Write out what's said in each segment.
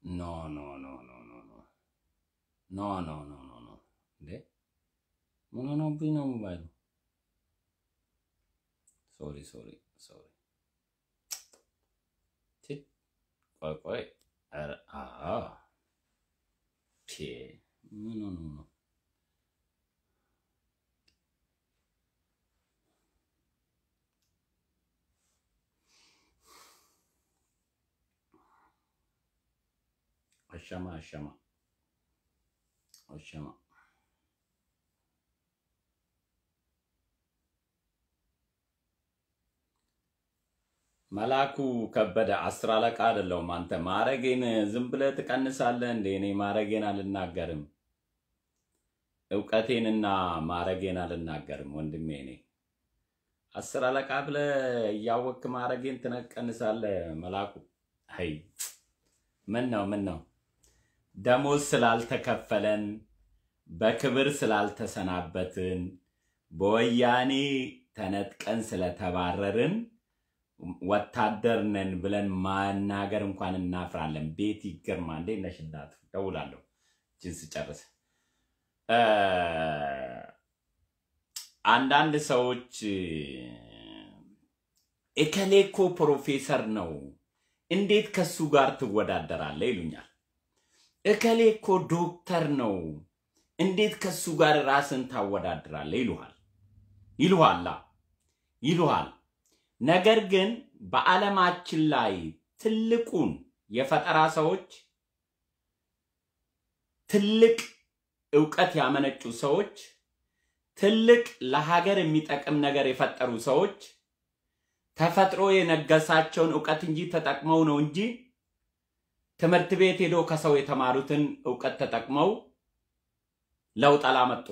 ኖ ኖ ኖ ኖ ኖ ኖ ኖ ኖ ኖ ኖ ኖ እንዴ ምን ሆኖብኝ ነው ሞባይሉ? ሶሪ ሶሪ ሶሪ። ቺ ቆይ ቆይ። ኧረ አዎ ፒ ምን ሆኖ ነው? አሸማ አሸማ አሸማ መላኩ ከበደ አስር አለቃ አይደለሁም። አንተ ማረጌን ዝም ብለህ ትቀንሳለህ እንዴ? እኔ ማረጌን አልናገርም። እውቀቴንና ማረጌን አልናገርም ወንድሜ። እኔ አስር አለቃ ብለህ እያወቅክ ማረጌን ትነቀንሳለህ። መላኩ አይ ምን ነው ምን ነው ደሞዝ ስላልተከፈለን በክብር ስላልተሰናበትን በወያኔ ተነጥቀን ስለተባረርን ወታደር ነን ብለን ማናገር እንኳን እናፍራለን። ቤት ይገርማ እንዴ ነሽ እናቱ ደውላለሁ እችን ስጨርስ እ አንዳንድ ሰዎች እከሌ እኮ ፕሮፌሰር ነው እንዴት ከሱ ጋር ትወዳደራለህ ይሉኛል። እከሌ እኮ ዶክተር ነው እንዴት ከሱ ጋር ራስን ታወዳድራለህ ይሉሃል ይሉሃላ ይሉሃል። ነገር ግን በዓለማችን ላይ ትልቁን የፈጠራ ሰዎች ትልቅ እውቀት ያመነጩ ሰዎች ትልቅ ለሀገር የሚጠቅም ነገር የፈጠሩ ሰዎች ተፈጥሮ የነገሳቸውን እውቀት እንጂ ተጠቅመው ነው እንጂ ትምህርት ቤት ሄዶ ከሰው የተማሩትን እውቀት ተጠቅመው ለውጥ አላመጡ።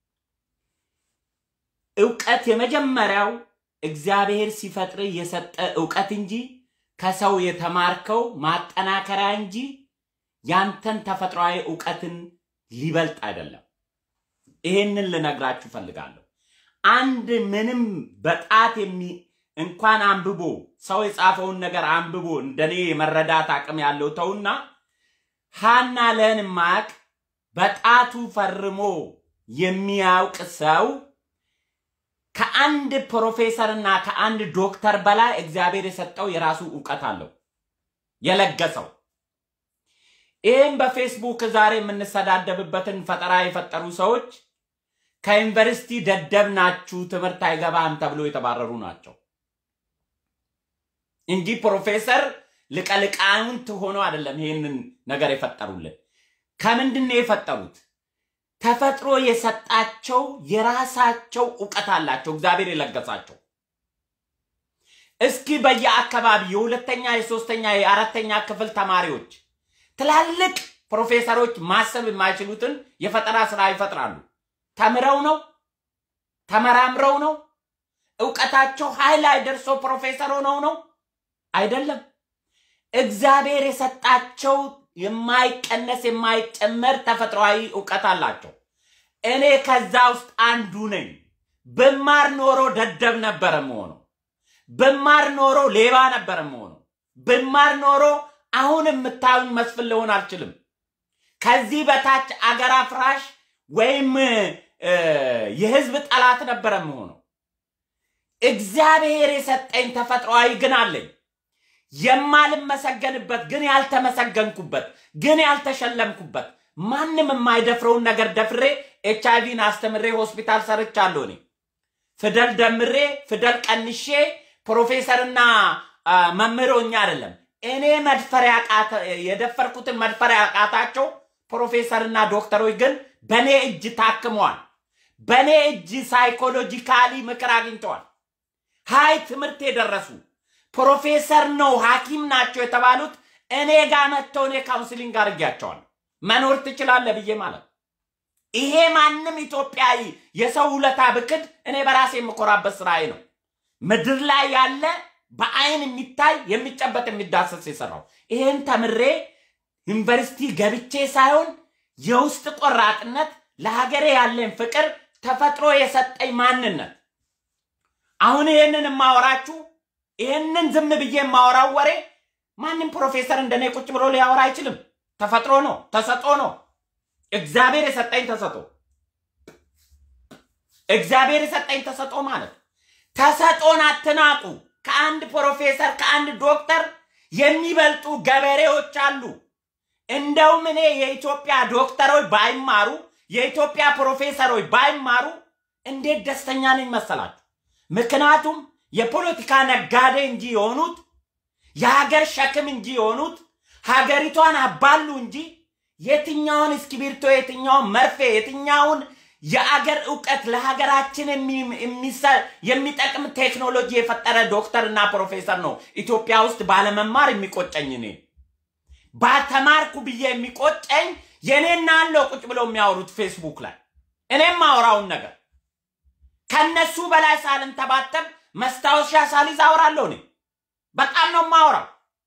እውቀት የመጀመሪያው እግዚአብሔር ሲፈጥር የሰጠ እውቀት እንጂ ከሰው የተማርከው ማጠናከሪያ እንጂ ያንተን ተፈጥሯዊ እውቀትን ሊበልጥ አይደለም። ይሄንን ልነግራችሁ ፈልጋለሁ። አንድ ምንም በጣት የሚ እንኳን አንብቦ ሰው የጻፈውን ነገር አንብቦ እንደኔ የመረዳት አቅም ያለው ተውና ሃና ለን ማቅ በጣቱ ፈርሞ የሚያውቅ ሰው ከአንድ ፕሮፌሰር እና ከአንድ ዶክተር በላይ እግዚአብሔር የሰጠው የራሱ እውቀት አለው የለገሰው። ይህም በፌስቡክ ዛሬ የምንሰዳደብበትን ፈጠራ የፈጠሩ ሰዎች ከዩኒቨርሲቲ ደደብ ናችሁ፣ ትምህርት አይገባም ተብሎ የተባረሩ ናቸው እንጂ ፕሮፌሰር ልቀልቃውንት ሆኖ አይደለም ይህንን ነገር የፈጠሩልን። ከምንድን ነው የፈጠሩት? ተፈጥሮ የሰጣቸው የራሳቸው እውቀት አላቸው፣ እግዚአብሔር የለገሳቸው። እስኪ በየአካባቢ የሁለተኛ የሶስተኛ የአራተኛ ክፍል ተማሪዎች ትላልቅ ፕሮፌሰሮች ማሰብ የማይችሉትን የፈጠራ ስራ ይፈጥራሉ። ተምረው ነው ተመራምረው ነው እውቀታቸው ኃይል ላይ ደርሶ ፕሮፌሰር ሆነው ነው አይደለም። እግዚአብሔር የሰጣቸው የማይቀነስ የማይጨመር ተፈጥሯዊ እውቀት አላቸው። እኔ ከዛ ውስጥ አንዱ ነኝ። ብማር ኖሮ ደደብ ነበረ መሆኑ። ብማር ኖሮ ሌባ ነበረ መሆኑ። ብማር ኖሮ አሁን የምታዩኝ መስፍን ልሆን አልችልም። ከዚህ በታች አገር አፍራሽ ወይም የህዝብ ጠላት ነበረ መሆኑ። እግዚአብሔር የሰጠኝ ተፈጥሯዊ ግን አለኝ የማልመሰገንበት ግን ያልተመሰገንኩበት ግን ያልተሸለምኩበት ማንም የማይደፍረውን ነገር ደፍሬ ኤች አይቪን አስተምሬ ሆስፒታል ሰርቻለሁ። እኔ ፊደል ደምሬ ፊደል ቀንሼ ፕሮፌሰርና መምህሮኛ አይደለም እኔ መድፈር የደፈርኩትን መድፈር ያቃታቸው ፕሮፌሰርና ዶክተሮች ግን በእኔ እጅ ታክመዋል። በእኔ እጅ ሳይኮሎጂካሊ ምክር አግኝተዋል። ሀይ ትምህርት የደረሱ ፕሮፌሰር ነው ሐኪም ናቸው የተባሉት እኔ ጋር መጥተው እኔ ካውንስሊንግ አድርጌያቸዋል። መኖር ትችላለህ ብዬ ማለት ይሄ ማንም ኢትዮጵያዊ የሰው ውለታ ብክድ እኔ በራሴ የምኮራበት ስራዬ ነው። ምድር ላይ ያለ በአይን የሚታይ የሚጨበጥ የሚዳሰስ የሰራው ይሄን ተምሬ ዩኒቨርሲቲ ገብቼ ሳይሆን የውስጥ ቆራጥነት ለሀገሬ ያለኝ ፍቅር ተፈጥሮ የሰጠኝ ማንነት አሁን ይሄንን የማወራችሁ ይህንን ዝም ብዬ የማወራው ወሬ ማንም ፕሮፌሰር እንደኔ ቁጭ ብሎ ሊያወራ አይችልም። ተፈጥሮ ነው፣ ተሰጦ ነው። እግዚአብሔር የሰጠኝ ተሰጦ እግዚአብሔር የሰጠኝ ተሰጦ ማለት ተሰጦን አትናቁ። ከአንድ ፕሮፌሰር ከአንድ ዶክተር የሚበልጡ ገበሬዎች አሉ። እንደውም እኔ የኢትዮጵያ ዶክተሮች ባይማሩ የኢትዮጵያ ፕሮፌሰሮች ባይማሩ እንዴት ደስተኛ ነኝ መሰላችሁ? ምክንያቱም የፖለቲካ ነጋዴ እንጂ የሆኑት የሀገር ሸክም እንጂ የሆኑት ሀገሪቷን አባሉ እንጂ የትኛውን እስክሪብቶ፣ የትኛውን መርፌ፣ የትኛውን የአገር እውቀት ለሀገራችን የሚጠቅም ቴክኖሎጂ የፈጠረ ዶክተር እና ፕሮፌሰር ነው ኢትዮጵያ ውስጥ ባለመማር የሚቆጨኝ እኔ ባተማርኩ ብዬ የሚቆጨኝ የኔና አለው ቁጭ ብለው የሚያወሩት ፌስቡክ ላይ እኔም ማወራውን ነገር ከነሱ በላይ ሳልንተባተብ መስታወሻ ሳሊዝ አወራለሁ። እኔ በጣም ነው ማወራው።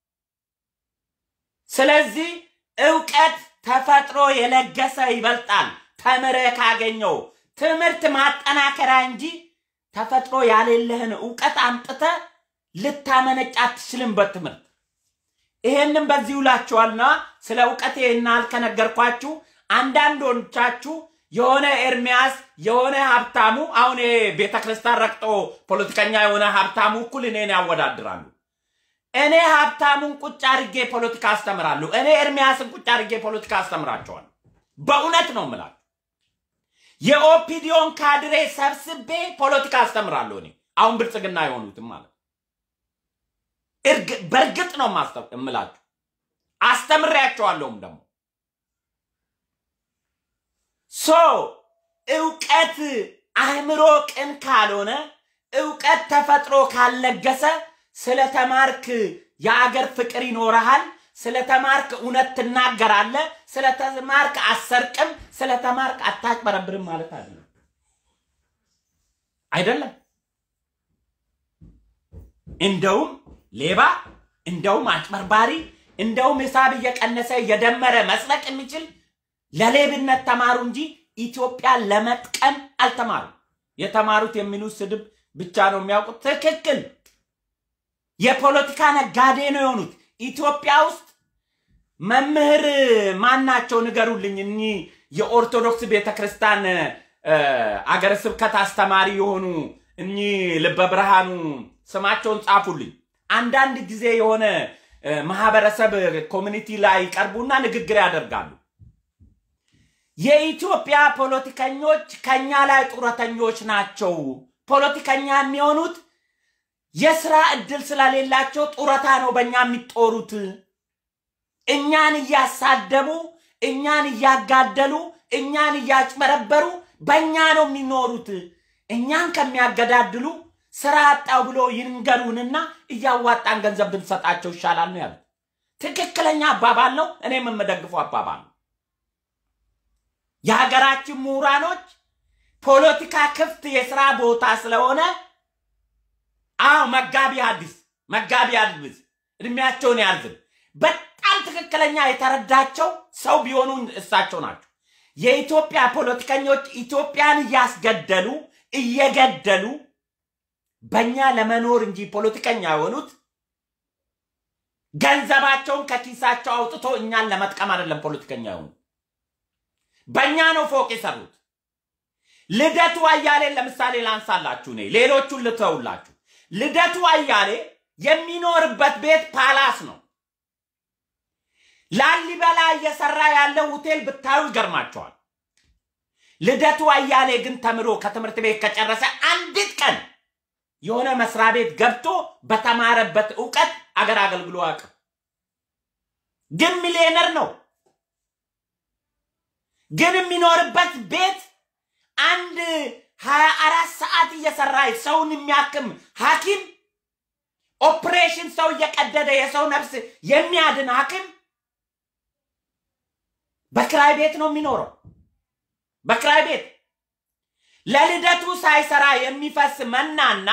ስለዚህ እውቀት ተፈጥሮ የለገሰ ይበልጣል። ተምረ ካገኘው ትምህርት ማጠናከሪያ እንጂ ተፈጥሮ ያሌለህን እውቀት አምጥተ ልታመነጭ አትችልም በትምህርት ይሄንም በዚህ ውላችኋልና ስለ እውቀት ይህናል ከነገርኳችሁ አንዳንዶቻችሁ የሆነ ኤርሚያስ የሆነ ሀብታሙ አሁን ቤተ ክርስቲያን ረግጦ ፖለቲከኛ የሆነ ሀብታሙ እኩል እኔን ያወዳድራሉ። እኔ ሀብታሙን ቁጭ አድርጌ ፖለቲካ አስተምራለሁ። እኔ ኤርሚያስን ቁጭ አድርጌ ፖለቲካ አስተምራቸዋለሁ። በእውነት ነው የምላችሁ። የኦፒዲዮን ካድሬ ሰብስቤ ፖለቲካ አስተምራለሁ። እኔ አሁን ብልጽግና የሆኑትም ማለት በእርግጥ ነው የምላችሁ። አስተምሬያቸዋለሁም ደግሞ ሶ እውቀት አእምሮ ቅን ካልሆነ እውቀት ተፈጥሮ ካልለገሰ ስለተማርክ የአገር ፍቅር ይኖረሃል። ስለተማርክ እውነት ትናገራለህ። ስለተማርክ አሰርቅም፣ ስለተማርክ አታጭበረብርም ማለት አይደለም አይደለም። እንደውም ሌባ፣ እንደውም አጭበርባሪ፣ እንደውም ሂሳብ እየቀነሰ እየደመረ መስረቅ የሚችል ለሌብነት ተማሩ እንጂ ኢትዮጵያን ለመጥቀም አልተማሩም። የተማሩት የሚሉት ስድብ ብቻ ነው የሚያውቁት። ትክክል። የፖለቲካ ነጋዴ ነው የሆኑት። ኢትዮጵያ ውስጥ መምህር ማናቸው ንገሩልኝ። እኚህ የኦርቶዶክስ ቤተክርስቲያን አገረ ስብከት አስተማሪ የሆኑ እኚህ ልበ ብርሃኑ ስማቸውን ጻፉልኝ። አንዳንድ ጊዜ የሆነ ማህበረሰብ ኮሚኒቲ ላይ ይቀርቡና ንግግር ያደርጋሉ። የኢትዮጵያ ፖለቲከኞች ከኛ ላይ ጡረተኞች ናቸው። ፖለቲከኛ የሚሆኑት የስራ እድል ስለሌላቸው ጡረታ ነው በእኛ የሚጦሩት። እኛን እያሳደቡ፣ እኛን እያጋደሉ፣ እኛን እያጭበረበሩ በእኛ ነው የሚኖሩት። እኛን ከሚያገዳድሉ ስራ አጣው ብሎ ይንገሩንና እያዋጣን ገንዘብ ብንሰጣቸው ይሻላል ነው ያሉት። ትክክለኛ አባባል ነው። እኔም የምደግፈው አባባል ነው። የሀገራችን ምሁራኖች ፖለቲካ ክፍት የስራ ቦታ ስለሆነ አዎ መጋቢ ሐዲስ መጋቢ ሐዲስ እድሜያቸውን ያርዝም። በጣም ትክክለኛ የተረዳቸው ሰው ቢሆኑ እሳቸው ናቸው። የኢትዮጵያ ፖለቲከኞች ኢትዮጵያን እያስገደሉ እየገደሉ በእኛ ለመኖር እንጂ ፖለቲከኛ የሆኑት ገንዘባቸውን ከኪሳቸው አውጥቶ እኛን ለመጥቀም አይደለም ፖለቲከኛ የሆኑ በእኛ ነው ፎቅ የሰሩት። ልደቱ አያሌን ለምሳሌ ላንሳላችሁ፣ እኔ ሌሎቹን ልተውላችሁ። ልደቱ አያሌ የሚኖርበት ቤት ፓላስ ነው። ላሊበላ እየሰራ ያለው ሆቴል ብታዩ ይገርማቸዋል። ልደቱ አያሌ ግን ተምሮ ከትምህርት ቤት ከጨረሰ አንዲት ቀን የሆነ መስሪያ ቤት ገብቶ በተማረበት እውቀት አገር አገልግሎ አያውቅም። ግን ሚሊዮነር ነው። ግን የሚኖርበት ቤት አንድ ሀያ አራት ሰዓት እየሰራ ሰውን የሚያክም ሐኪም ኦፕሬሽን ሰው እየቀደደ የሰው ነፍስ የሚያድን ሐኪም በክራይ ቤት ነው የሚኖረው። በክራይ ቤት ለልደቱ ሳይሰራ የሚፈስ መናና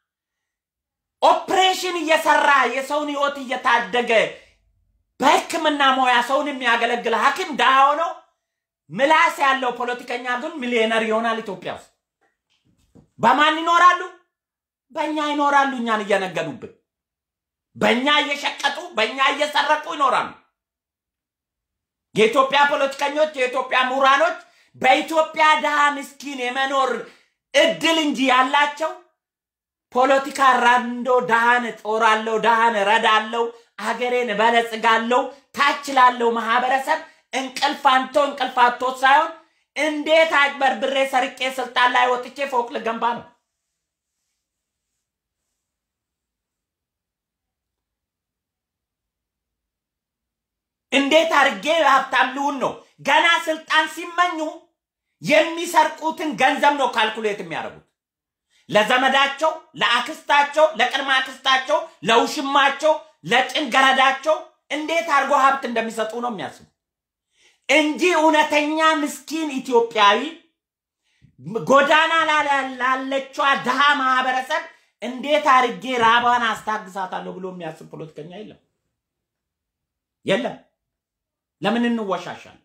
ኦፕሬሽን እየሰራ የሰውን ህይወት እየታደገ በሕክምና ሙያ ሰውን የሚያገለግል ሐኪም ድሃ ሆነው ምላስ ያለው ፖለቲከኛ ግን ሚሊዮነር ይሆናል። ኢትዮጵያ ውስጥ በማን ይኖራሉ? በእኛ ይኖራሉ። እኛን እየነገዱብን፣ በእኛ እየሸቀጡ፣ በእኛ እየሰረቁ ይኖራሉ። የኢትዮጵያ ፖለቲከኞች፣ የኢትዮጵያ ምሁራኖች በኢትዮጵያ ድሃ ምስኪን የመኖር እድል እንጂ ያላቸው ፖለቲካ ራንዶ ድሃን ጦራለሁ፣ ድሃን ረዳለው፣ አገሬን በለጽጋለው፣ ታች ላለው ማህበረሰብ እንቅልፍ አንቶ እንቅልፍ አቶ ሳይሆን እንዴት አጭበርብሬ ሰርቄ ስልጣን ላይ ወጥቼ ፎቅ ልገንባ ነው። እንዴት አድርጌ ሀብታም ልሁን ነው። ገና ስልጣን ሲመኙ የሚሰርቁትን ገንዘብ ነው ካልኩሌት የሚያደርጉት። ለዘመዳቸው፣ ለአክስታቸው፣ ለቅድመ አክስታቸው፣ ለውሽማቸው፣ ለጭንገረዳቸው እንዴት አድርጎ ሀብት እንደሚሰጡ ነው የሚያስቡ እንጂ እውነተኛ ምስኪን ኢትዮጵያዊ ጎዳና ላለችዋ ድሃ ማህበረሰብ እንዴት አድርጌ ራቧን አስታግሳታለሁ ብሎ የሚያስብ ፖለቲከኛ የለም የለም። ለምን እንወሻሻለን?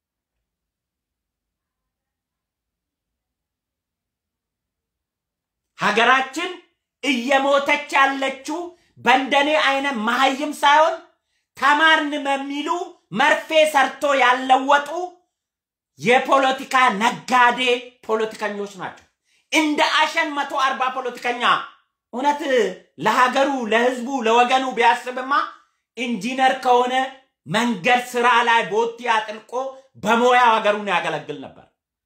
ሀገራችን እየሞተች ያለችው በእንደኔ አይነት መሀይም ሳይሆን ተማርን በሚሉ መርፌ ሰርቶ ያለወጡ የፖለቲካ ነጋዴ ፖለቲከኞች ናቸው። እንደ አሸን መቶ አርባ ፖለቲከኛ እውነት ለሀገሩ ለህዝቡ ለወገኑ ቢያስብማ ኢንጂነር ከሆነ መንገድ ስራ ላይ ቦቲ አጥልቆ በሞያው ሀገሩን ያገለግል ነበር።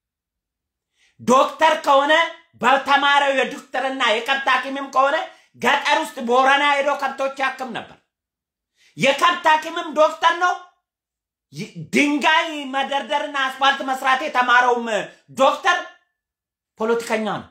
ዶክተር ከሆነ በተማረው የዶክተርና የከብት ሐኪምም ከሆነ ገጠር ውስጥ ቦረና ሄዶ ከብቶች ያክም ነበር። የከብት ሐኪምም ዶክተር ነው። ድንጋይ መደርደርና አስፋልት መስራት የተማረውም ዶክተር ፖለቲከኛ ነው።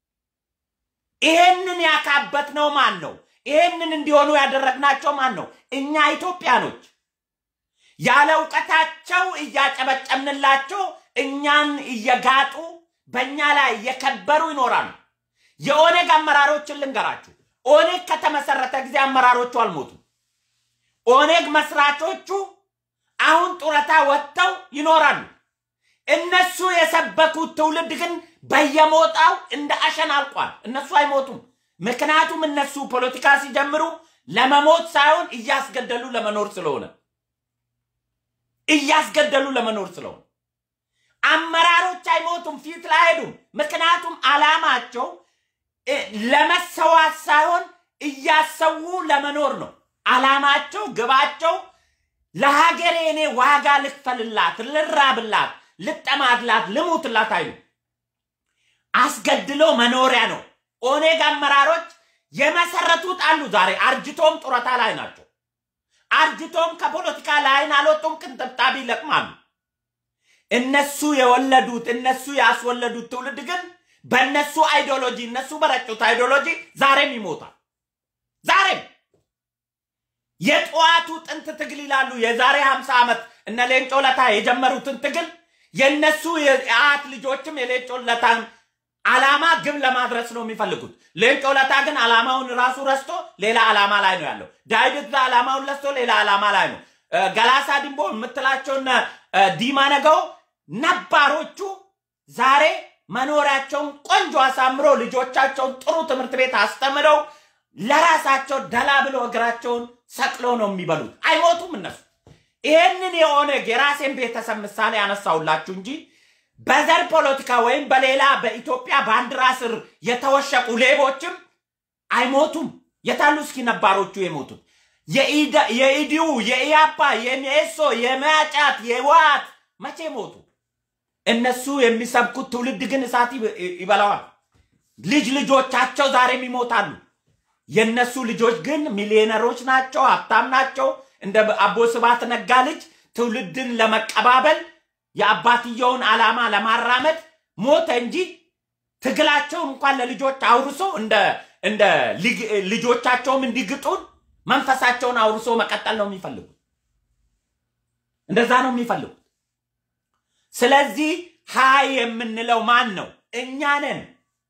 ይሄንን ያካበት ነው ማን ነው? ይሄንን እንዲሆኑ ያደረግናቸው ማን ነው? እኛ ኢትዮጵያኖች ያለ እውቀታቸው እያጨበጨብንላቸው እኛን እየጋጡ በእኛ ላይ እየከበሩ ይኖራሉ። የኦነግ አመራሮችን ልንገራችሁ። ኦነግ ከተመሰረተ ጊዜ አመራሮቹ አልሞቱም። ኦነግ መስራቾቹ አሁን ጡረታ ወጥተው ይኖራሉ። እነሱ የሰበኩት ትውልድ ግን በየሞጣው እንደ አሸን አልቋል። እነሱ አይሞቱም። ምክንያቱም እነሱ ፖለቲካ ሲጀምሩ ለመሞት ሳይሆን እያስገደሉ ለመኖር ስለሆነ እያስገደሉ ለመኖር ስለሆነ አመራሮች አይሞቱም፣ ፊት ላይ አይሄዱም። ምክንያቱም አላማቸው ለመሰዋት ሳይሆን እያሰዉ ለመኖር ነው። አላማቸው፣ ግባቸው ለሀገሬ እኔ ዋጋ ልክፈልላት፣ ልራብላት፣ ልጠማድላት፣ ልሙትላት አይሉ አስገድሎ መኖሪያ ነው። ኦኔግ አመራሮች የመሰረቱት አሉ። ዛሬ አርጅቶም ጡረታ ላይ ናቸው። አርጅቶም ከፖለቲካ ላይን አልወጡም፣ ቅንጥብጣቢ ይለቅማሉ። እነሱ የወለዱት እነሱ ያስወለዱት ትውልድ ግን በእነሱ አይዲዮሎጂ እነሱ በረጩት አይዲዮሎጂ ዛሬም ይሞታል። ዛሬም የጠዋቱ ጥንት ትግል ይላሉ። የዛሬ ሀምሳ ዓመት እነ ሌንጮ ለታ የጀመሩትን ትግል የእነሱ የአያት ልጆችም የሌንጮ ለታን አላማ ግብ ለማድረስ ነው የሚፈልጉት። ሌንጮ ለታ ግን አላማውን ራሱ ረስቶ ሌላ አላማ ላይ ነው ያለው። ዳዊት አላማውን ረስቶ ሌላ አላማ ላይ ነው። ገላሳ ዲምቦ የምትላቸውና ዲማ ነገው ነባሮቹ ዛሬ መኖሪያቸውን ቆንጆ አሳምሮ ልጆቻቸውን ጥሩ ትምህርት ቤት አስተምረው ለራሳቸው ደላ ብሎ እግራቸውን ሰቅሎ ነው የሚበሉት። አይሞቱም እነሱ። ይህንን የኦነግ የራሴን ቤተሰብ ምሳሌ ያነሳውላችሁ እንጂ በዘር ፖለቲካ ወይም በሌላ በኢትዮጵያ ባንዲራ ስር የተወሸቁ ሌቦችም አይሞቱም። የታሉ እስኪ ነባሮቹ የሞቱት? የኢዲዩ፣ የኢያፓ፣ የሜሶ፣ የመያጫት፣ የዋት መቼ ሞቱ? እነሱ የሚሰብኩት ትውልድ ግን እሳት ይበላዋል። ልጅ ልጆቻቸው ዛሬም ይሞታሉ። የእነሱ ልጆች ግን ሚሊዮነሮች ናቸው፣ ሀብታም ናቸው። እንደ አቦ ስብሃት ነጋ ልጅ ትውልድን ለመቀባበል የአባትየውን ዓላማ ለማራመድ ሞተ እንጂ ትግላቸውን እንኳን ለልጆች አውርሶ እንደ ልጆቻቸውም እንዲግጡን መንፈሳቸውን አውርሶ መቀጠል ነው የሚፈልጉት። እንደዛ ነው የሚፈልጉት። ስለዚህ ሀይ የምንለው ማን ነው? እኛ ነን።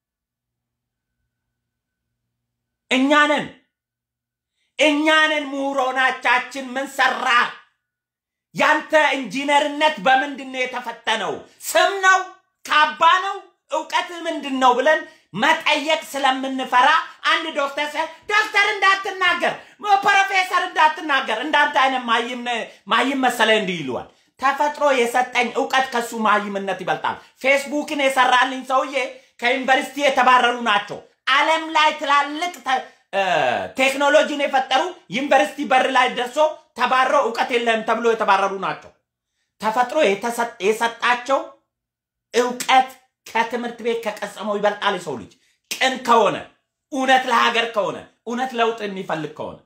እኛ ነን። እኛ ነን። ምሁሮናቻችን ምን ሰራ? ያንተ ኢንጂነርነት በምንድን ነው የተፈተነው? ስም ነው? ካባ ነው? እውቀት ምንድን ነው ብለን መጠየቅ ስለምንፈራ አንድ ዶክተር ሰ ዶክተር እንዳትናገር፣ ፕሮፌሰር እንዳትናገር፣ እንዳንተ አይነት ማይም መሰለ እንዲህ ይለዋል። ተፈጥሮ የሰጠኝ እውቀት ከሱ ማይምነት ይበልጣል። ፌስቡክን የሰራልኝ ሰውዬ ከዩኒቨርሲቲ የተባረሩ ናቸው። ዓለም ላይ ትላልቅ ተ- እ፣ ቴክኖሎጂን የፈጠሩ ዩኒቨርሲቲ በር ላይ ደርሶ ተባረው እውቀት የለም ተብሎ የተባረሩ ናቸው። ተፈጥሮ የተሰጥ- የሰጣቸው እውቀት ከትምህርት ቤት ከቀሰመው ይበልጣል። የሰው ልጅ ቅን ከሆነ እውነት ለሀገር ከሆነ እውነት ለውጥ የሚፈልግ ከሆነ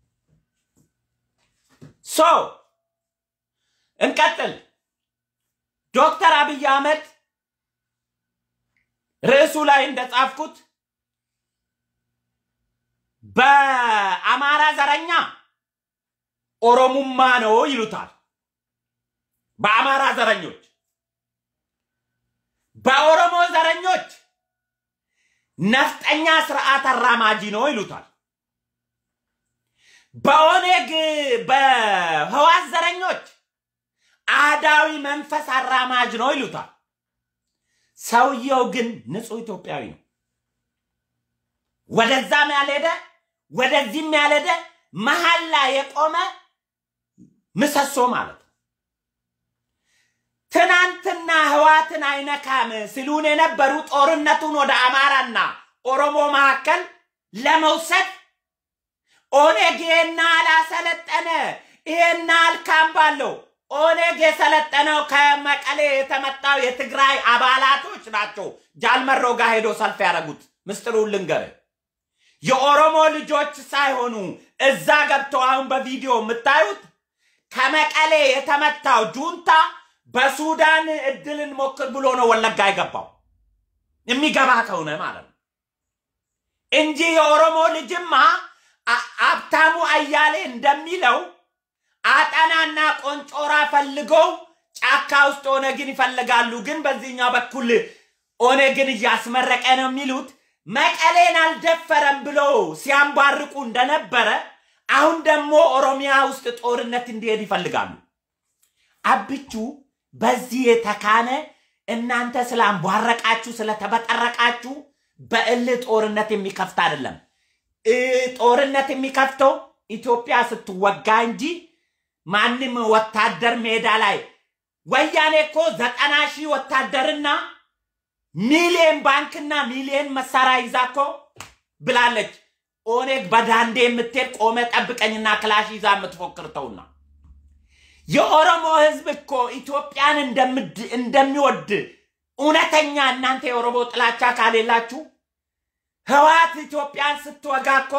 ሶ እንቀጥል። ዶክተር አብይ አህመድ ርዕሱ ላይ እንደጻፍኩት በአማራ ዘረኛ ኦሮሙማ ነው ይሉታል። በአማራ ዘረኞች፣ በኦሮሞ ዘረኞች ነፍጠኛ ስርዓት አራማጂ ነው ይሉታል። በኦኔግ በህዋት ዘረኞች አዳዊ መንፈስ አራማጅ ነው ይሉታል። ሰውየው ግን ንጹህ ኢትዮጵያዊ ነው። ወደዛም ያልሄደ ወደዚህም ያልሄደ መሀል ላይ የቆመ ምሰሶ ማለት ነው። ትናንትና ህዋትን አይነካም ሲሉን የነበሩ ጦርነቱን ወደ አማራና ኦሮሞ መካከል ለመውሰድ ኦኔግ ይሄና አላሰለጠነ ይሄና አልካምፕ አለው። ኦኔግ የሰለጠነው ከመቀሌ የተመጣው የትግራይ አባላቶች ናቸው። ጃልመሮ ጋር ሄዶ ሰልፍ ያደረጉት ምስጢሩን ልንገር፣ የኦሮሞ ልጆች ሳይሆኑ እዛ ገብተው አሁን በቪዲዮ የምታዩት ከመቀሌ የተመታው ጁንታ በሱዳን እድልን ሞክር ብሎ ነው ወለጋ የገባው የሚገባ ከሆነ ማለት ነው እንጂ የኦሮሞ ልጅማ አ- ሀብታሙ አያሌ እንደሚለው አጠናና ቆንጮራ ፈልገው ጫካ ውስጥ ኦነግን ይፈልጋሉ። ግን በዚህኛው በኩል ኦነግን እያስመረቀ ነው የሚሉት መቀሌን አልደፈረም ብለው ሲያንባርቁ እንደነበረ አሁን ደግሞ ኦሮሚያ ውስጥ ጦርነት እንዲሄድ ይፈልጋሉ። አብቹ በዚህ የተካነ እናንተ ስላንቧረቃችሁ ስለተበጠረቃችሁ በእልህ ጦርነት የሚከፍት አይደለም። እ ጦርነት የሚከፍተው ኢትዮጵያ ስትወጋ እንጂ ማንም ወታደር ሜዳ ላይ ወያኔ እኮ ዘጠና ሺህ ወታደርና ሚሊየን ባንክና ሚሊየን መሳሪያ ይዛ እኮ ብላለች። ኦኔግ በዳንዴ የምትሄድ ቆመ ጠብቀኝና ክላሽ ይዛ የምትፎክር ተውና የኦሮሞ ህዝብ እኮ ኢትዮጵያን እንደምድ- እንደሚወድ እውነተኛ እናንተ የኦሮሞ ጥላቻ ካሌላችሁ ህወሓት ኢትዮጵያን ስትወጋ እኮ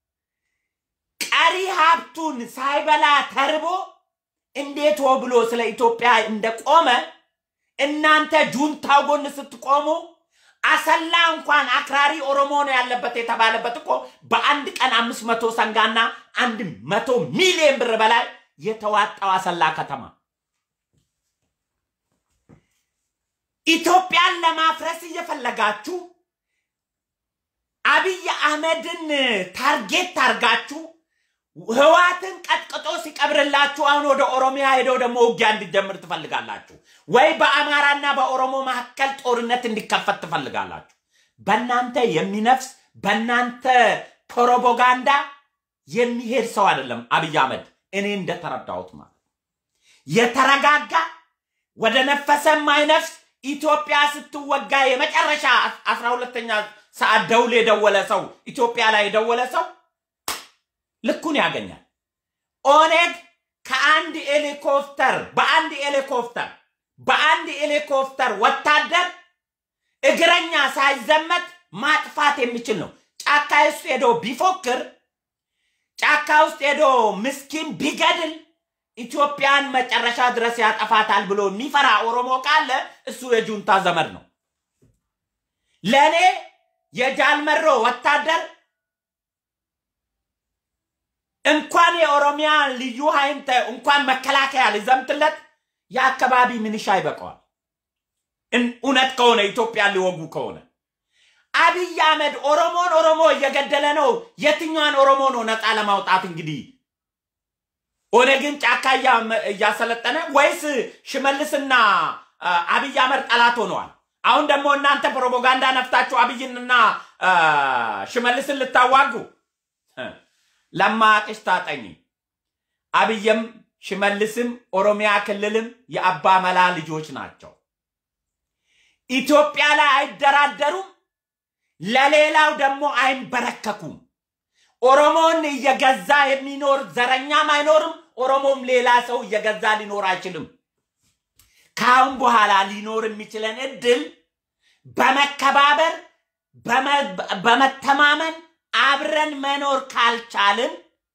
ቀሪ ሀብቱን ሳይበላ ተርቦ እንዴት ሆ ብሎ ስለ ኢትዮጵያ እንደቆመ እናንተ ጁንታው ጎን ስትቆሙ አሰላ እንኳን አክራሪ ኦሮሞ ነው ያለበት የተባለበት እኮ በአንድ ቀን አምስት መቶ ሰንጋና አንድ መቶ ሚሊዮን ብር በላይ የተዋጣው አሰላ ከተማ ኢትዮጵያን ለማፍረስ እየፈለጋችሁ አብይ አህመድን ታርጌት ታርጋችሁ ህዋትን ቀጥቅጦ ሲቀብርላችሁ አሁን ወደ ኦሮሚያ ሄደው ደግሞ ውጊያ እንዲጀምር ትፈልጋላችሁ ወይ በአማራና በኦሮሞ መካከል ጦርነት እንዲከፈት ትፈልጋላችሁ። በእናንተ የሚነፍስ በእናንተ ፕሮፓጋንዳ የሚሄድ ሰው አይደለም አብይ አህመድ። እኔ እንደተረዳሁት ማለት የተረጋጋ ወደ ነፈሰ የማይነፍስ ኢትዮጵያ ስትወጋ የመጨረሻ አስራ ሁለተኛ ሰዓት ደውል የደወለ ሰው ኢትዮጵያ ላይ የደወለ ሰው ልኩን ያገኛል። ኦኔግ ከአንድ ሄሊኮፕተር በአንድ ሄሊኮፕተር በአንድ ሄሊኮፕተር ወታደር እግረኛ ሳይዘመት ማጥፋት የሚችል ነው። ጫካ ውስጥ ሄዶ ቢፎክር ጫካ ውስጥ ሄዶ ምስኪን ቢገድል ኢትዮጵያን መጨረሻ ድረስ ያጠፋታል ብሎ የሚፈራ ኦሮሞ ካለ እሱ የጁንታ ዘመድ ነው። ለእኔ የጃልመሮ ወታደር እንኳን የኦሮሚያ ልዩ ኃይል ተ- እንኳን መከላከያ ሊዘምትለት የአካባቢ ምንሻ ይበቀዋል። እን- እውነት ከሆነ ኢትዮጵያን ሊወጉ ከሆነ አብይ አህመድ ኦሮሞን ኦሮሞ እየገደለ ነው። የትኛዋን ኦሮሞ ነው ነፃ ለማውጣት እንግዲህ ኦነግን ጫካ እያ- እያሰለጠነ ወይስ ሽመልስና አ, አብይ አህመድ ጠላት ሆነዋል? አሁን ደግሞ እናንተ ፕሮፓጋንዳ ነፍታችሁ አብይንና አ, ሽመልስን ልታዋጉ እ፣ ለማቅሽ ታጠኝ። አብይም ሽመልስም ኦሮሚያ ክልልም የአባ መላ ልጆች ናቸው። ኢትዮጵያ ላይ አይደራደሩም፣ ለሌላው ደግሞ አይንበረከኩም። ኦሮሞን እየገዛ የሚኖር ዘረኛም አይኖርም። ኦሮሞም ሌላ ሰው እየገዛ ሊኖር አይችልም። ከአሁን በኋላ ሊኖር የሚችለን እድል በመከባበር በመተማመን አብረን መኖር ካልቻልን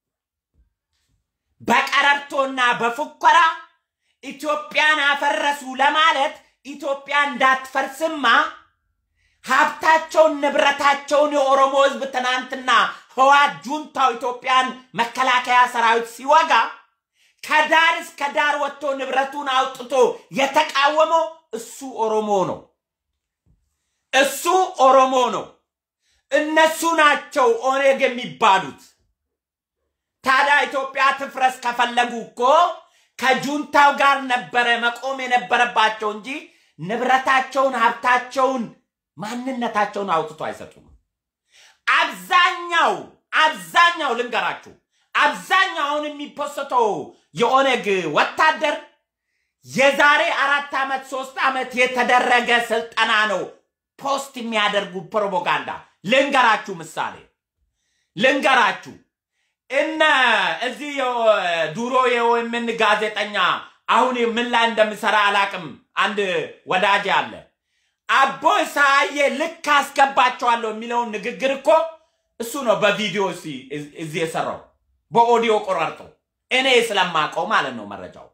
በቀረርቶና በፉከራ ኢትዮጵያን አፈረሱ ለማለት ኢትዮጵያ እንዳትፈርስማ ሀብታቸውን ንብረታቸውን የኦሮሞ ሕዝብ ትናንትና ህዋት ጁንታው ኢትዮጵያን መከላከያ ሰራዊት ሲወጋ ከዳር እስከ ዳር ወጥቶ ንብረቱን አውጥቶ የተቃወመው እሱ ኦሮሞ ነው። እሱ ኦሮሞ ነው። እነሱ ናቸው ኦነግ የሚባሉት። ታዲያ ኢትዮጵያ ትፍረስ ከፈለጉ እኮ ከጁንታው ጋር ነበረ መቆም የነበረባቸው እንጂ ንብረታቸውን፣ ሀብታቸውን፣ ማንነታቸውን አውጥቶ አይሰጡም። አብዛኛው አብዛኛው ልንገራችሁ፣ አብዛኛውን የሚፖስተው የኦነግ ወታደር የዛሬ አራት ዓመት ሶስት ዓመት የተደረገ ስልጠና ነው ፖስት የሚያደርጉ ፕሮፓጋንዳ። ልንገራችሁ ምሳሌ ልንገራችሁ እነ እዚህ ድሮ የኦኤምን ጋዜጠኛ አሁን ምን ላይ እንደምሰራ አላቅም። አንድ ወዳጅ አለ አቦ ሳዬ ልክ አስገባቸዋለሁ የሚለውን ንግግር እኮ እሱ ነው በቪዲዮ እዚህ የሰራው በኦዲዮ ቆራርጦ እኔ ስለማቀው ማለት ነው መረጃው።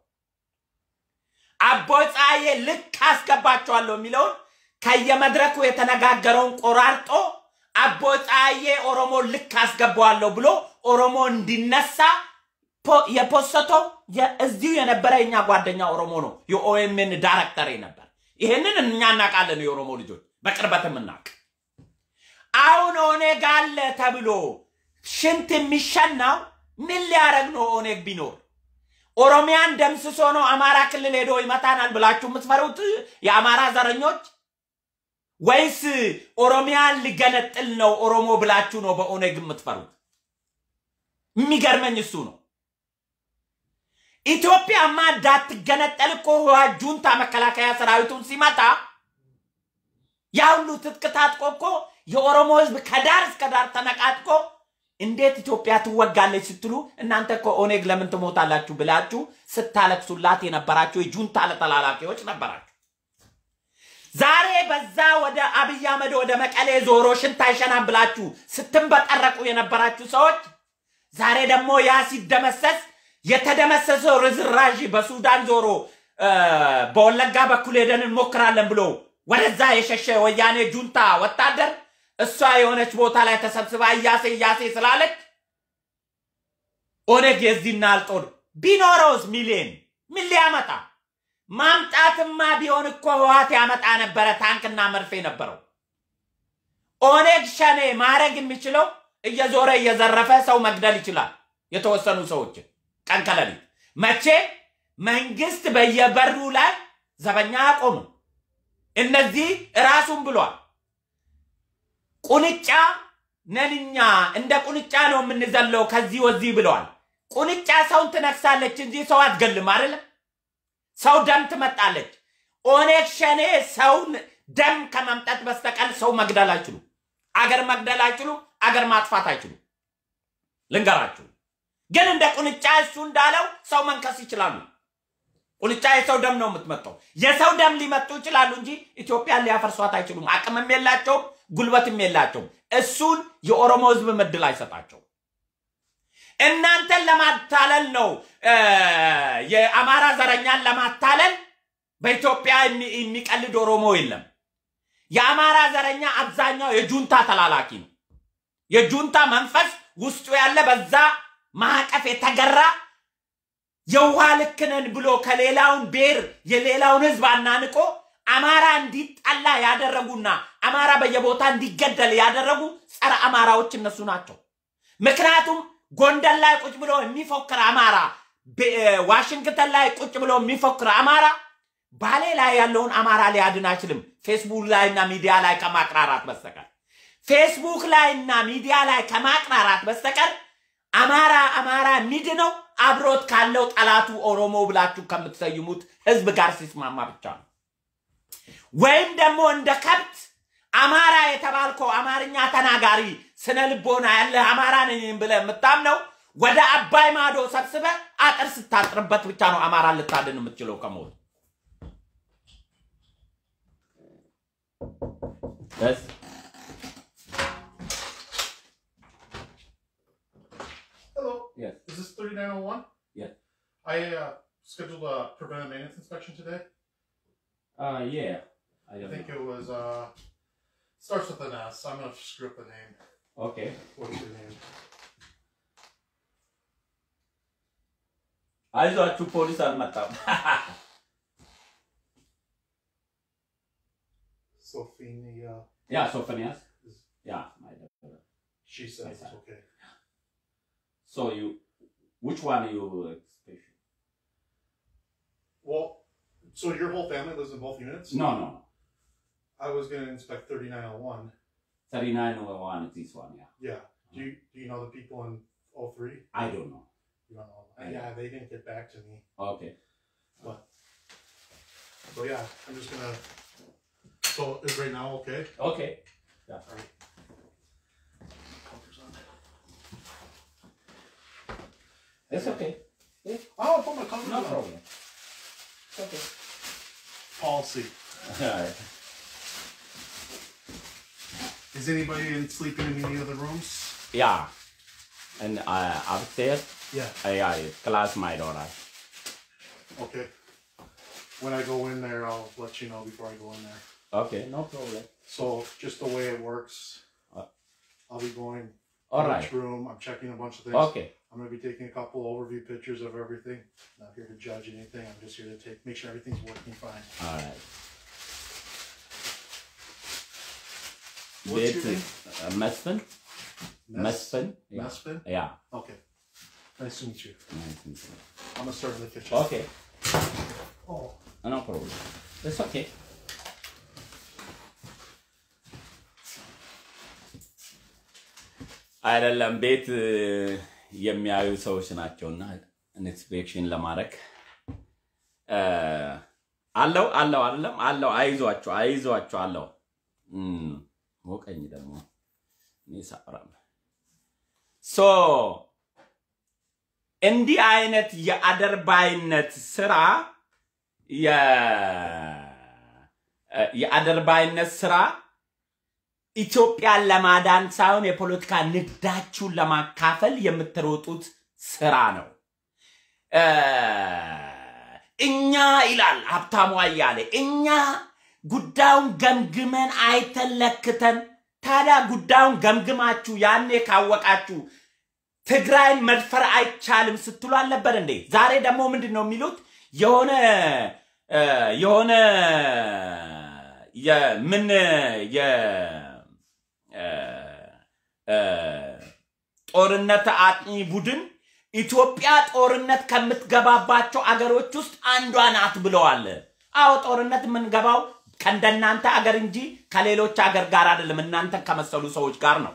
አቦ ፀሐዬ ልክ አስገባቸዋለሁ የሚለውን ከየመድረኩ የተነጋገረውን ቆራርጦ አቦ ፀሐዬ ኦሮሞ ልክ አስገባዋለሁ ብሎ ኦሮሞ እንዲነሳ የፖሰተው እዚሁ የነበረ የኛ ጓደኛ ኦሮሞ ነው። የኦኤምን ዳይሬክተር ነበር። ይህንን እኛ እናውቃለን፣ የኦሮሞ ልጆች በቅርበት የምናውቅ። አሁን ኦኔግ አለ ተብሎ ሽንት የሚሸናው ምን ሊያደርግ ነው? ኦኔግ ቢኖር ኦሮሚያን ደምስሶ ነው አማራ ክልል ሄዶ ይመታናል ብላችሁ የምትፈሩት የአማራ ዘረኞች ወይስ ኦሮሚያን ሊገነጥል ነው ኦሮሞ ብላችሁ ነው በኦኔግ የምትፈሩት? የሚገርመኝ እሱ ነው። ኢትዮጵያማ እንዳትገነጠል እኮ ህወሓት ጁንታ መከላከያ ሰራዊቱን ሲመታ ያ ሁሉ ትጥቅ ታጥቆ እኮ የኦሮሞ ህዝብ ከዳር እስከ ዳር ተነቃጥቆ እንዴት ኢትዮጵያ ትወጋለች ስትሉ እናንተ እኮ ኦኔግ ለምን ትሞታላችሁ ብላችሁ ስታለቅሱላት የነበራችሁ የጁንታ ተላላኪዎች ነበራችሁ። ዛሬ በዛ ወደ አብይ አህመድ ወደ መቀሌ ዞሮ ሽንት አይሸናም ብላችሁ ስትንበጠረቁ የነበራችሁ ሰዎች ዛሬ ደግሞ ያ ሲደመሰስ የተደመሰሰው ርዝራዥ በሱዳን ዞሮ በወለጋ በኩል ሄደን እንሞክራለን ብሎ ወደዛ የሸሸ ወያኔ ጁንታ ወታደር እሷ የሆነች ቦታ ላይ ተሰብስባ እያሴ እያሴ ስላለች ኦነግ የዚህና አልጦር ቢኖረውስ ሚሊዮን ምን ሊያመጣ ማምጣትማ ቢሆን እኮ ህወሓት ያመጣ ነበረ። ታንክና መርፌ ነበረው። ኦነግ ሸኔ ማድረግ የሚችለው እየዞረ እየዘረፈ ሰው መግደል ይችላል። የተወሰኑ ሰዎችን ቀን ከሌሊት መቼ መንግስት በየበሩ ላይ ዘበኛ አቆሙ። እነዚህ ራሱን ብሏል። ቁንጫ ነንኛ እንደ ቁንጫ ነው የምንዘለው ከዚህ ወዚህ ብለዋል። ቁንጫ ሰውን ትነክሳለች እንጂ ሰው አትገልም አይደለም። ሰው ደም ትመጣለች። ኦነግ ሸኔ ሰውን ደም ከመምጠት በስተቀር ሰው መግደል አይችሉ፣ አገር መግደል አይችሉ፣ አገር ማጥፋት አይችሉ። ልንገራችሁ ግን እንደ ቁንጫ እሱ እንዳለው ሰው መንከስ ይችላሉ። ቁንጫ የሰው ደም ነው የምትመጣው። የሰው ደም ሊመጡ ይችላሉ እንጂ ኢትዮጵያን ሊያፈርሷት አይችሉም። አቅምም የላቸውም፣ ጉልበትም የላቸውም። እሱን የኦሮሞ ህዝብ ምድል አይሰጣቸው። እናንተን ለማታለል ነው የአማራ ዘረኛን ለማታለል በኢትዮጵያ የሚቀልድ ኦሮሞ የለም። የአማራ ዘረኛ አብዛኛው የጁንታ ተላላኪ ነው። የጁንታ መንፈስ ውስጡ ያለ በዛ ማዕቀፍ የተገራ የውሃ ልክ ነን ብሎ ከሌላውን ብሔር የሌላውን ህዝብ አናንቆ አማራ እንዲጠላ ያደረጉና አማራ በየቦታ እንዲገደል ያደረጉ ጸረ አማራዎች እነሱ ናቸው። ምክንያቱም ጎንደር ላይ ቁጭ ብሎ የሚፎክር አማራ፣ ዋሽንግተን ላይ ቁጭ ብሎ የሚፎክር አማራ ባሌ ላይ ያለውን አማራ ሊያድን አይችልም። ፌስቡክ ላይና ሚዲያ ላይ ከማቅራራት በስተቀር ፌስቡክ ላይና ሚዲያ ላይ ከማቅራራት በስተቀር አማራ አማራ የሚድነው አብሮት ካለው ጠላቱ ኦሮሞ ብላችሁ ከምትሰይሙት ህዝብ ጋር ሲስማማ ብቻ ነው። ወይም ደግሞ እንደ ከብት አማራ የተባልከው አማርኛ ተናጋሪ ስነ ልቦና ያለህ አማራ ነኝ ብለህ የምታምነው ወደ አባይ ማዶ ሰብስበ አጥር ስታጥርበት ብቻ ነው አማራን ልታድን የምትችለው ከሞት። Yes. Hello. Yes. Is this 3901? Yes. I uh, scheduled a preventive maintenance inspection today. Uh, yeah. I I don't think know. it was, uh, starts with an S. I'm going to screw up the name. Okay. What's your name? አይዟችሁ ፖሊስ አልመጣም። Sophia. ያ ሶፎንያስ ያ my daughter. She says Yes, it's sir. okay. So you, which one you expect? Well, so your whole family lives in both units? No, no. I was going to inspect 3901. 3901 is this one, yeah. Yeah. Do you, do you know the people in 03? I don't know. You don't know. I yeah, they didn't get back to me. Okay. So yeah, I'm just going to. So is right now okay? Okay. Alright. Covers on. It's okay. Oh, I'll put my covers No on. problem. It's okay. Policy. Alright. Is anybody in sleeping in any other rooms? Yeah. And uh, upstairs, Yeah. uh, yeah, it's class my daughter. Okay. When I go in there, I'll let you know before I go in there. Okay, no problem. So just the way it works, Uh, I'll be going All to right. each room. I'm checking a bunch of things. Okay. I'm gonna be taking a couple overview pictures of everything. Not here to judge anything. I'm just here to take make sure everything's working fine. All right. What's your ቤት name? uh, መስፍን መስፍን yeah. Mesfin? yeah. Okay. Nice to meet you. መስፍን። I'm gonna start in the kitchen. Okay. Oh. No problem. It's okay. አይደለም ቤት እ, የሚያዩ ሰዎች ናቸውና ኢንስፔክሽን ለማድረግ እ፣ አለው አለው አይደለም አለው አይዟቸው አይዟቸው አለው እም፣ ሞቀኝ ደግሞ እኔ ሳወራም ሶ እንዲህ አይነት የአደርባይነት ስራ የ- የአደርባይነት ስራ ኢትዮጵያን ለማዳን ሳይሆን የፖለቲካ ንግዳችሁን ለማካፈል የምትሮጡት ስራ ነው። እ፣ እኛ ይላል ሀብታሙ አያሌ፣ እኛ ጉዳዩን ገምግመን አይተን ለክተን። ታዲያ ጉዳዩን ገምግማችሁ ያኔ ካወቃችሁ ትግራይን መድፈር አይቻልም ስትሉ አልነበር እንዴ? ዛሬ ደግሞ ምንድን ነው የሚሉት? የሆነ እ፣ የሆነ የምን የ እ፣ እ፣ ጦርነት አጥኚ ቡድን ኢትዮጵያ ጦርነት ከምትገባባቸው አገሮች ውስጥ አንዷ ናት ብለዋል። አዎ ጦርነት የምንገባው ከእንደናንተ አገር እንጂ ከሌሎች አገር ጋር አይደለም፣ እናንተን ከመሰሉ ሰዎች ጋር ነው።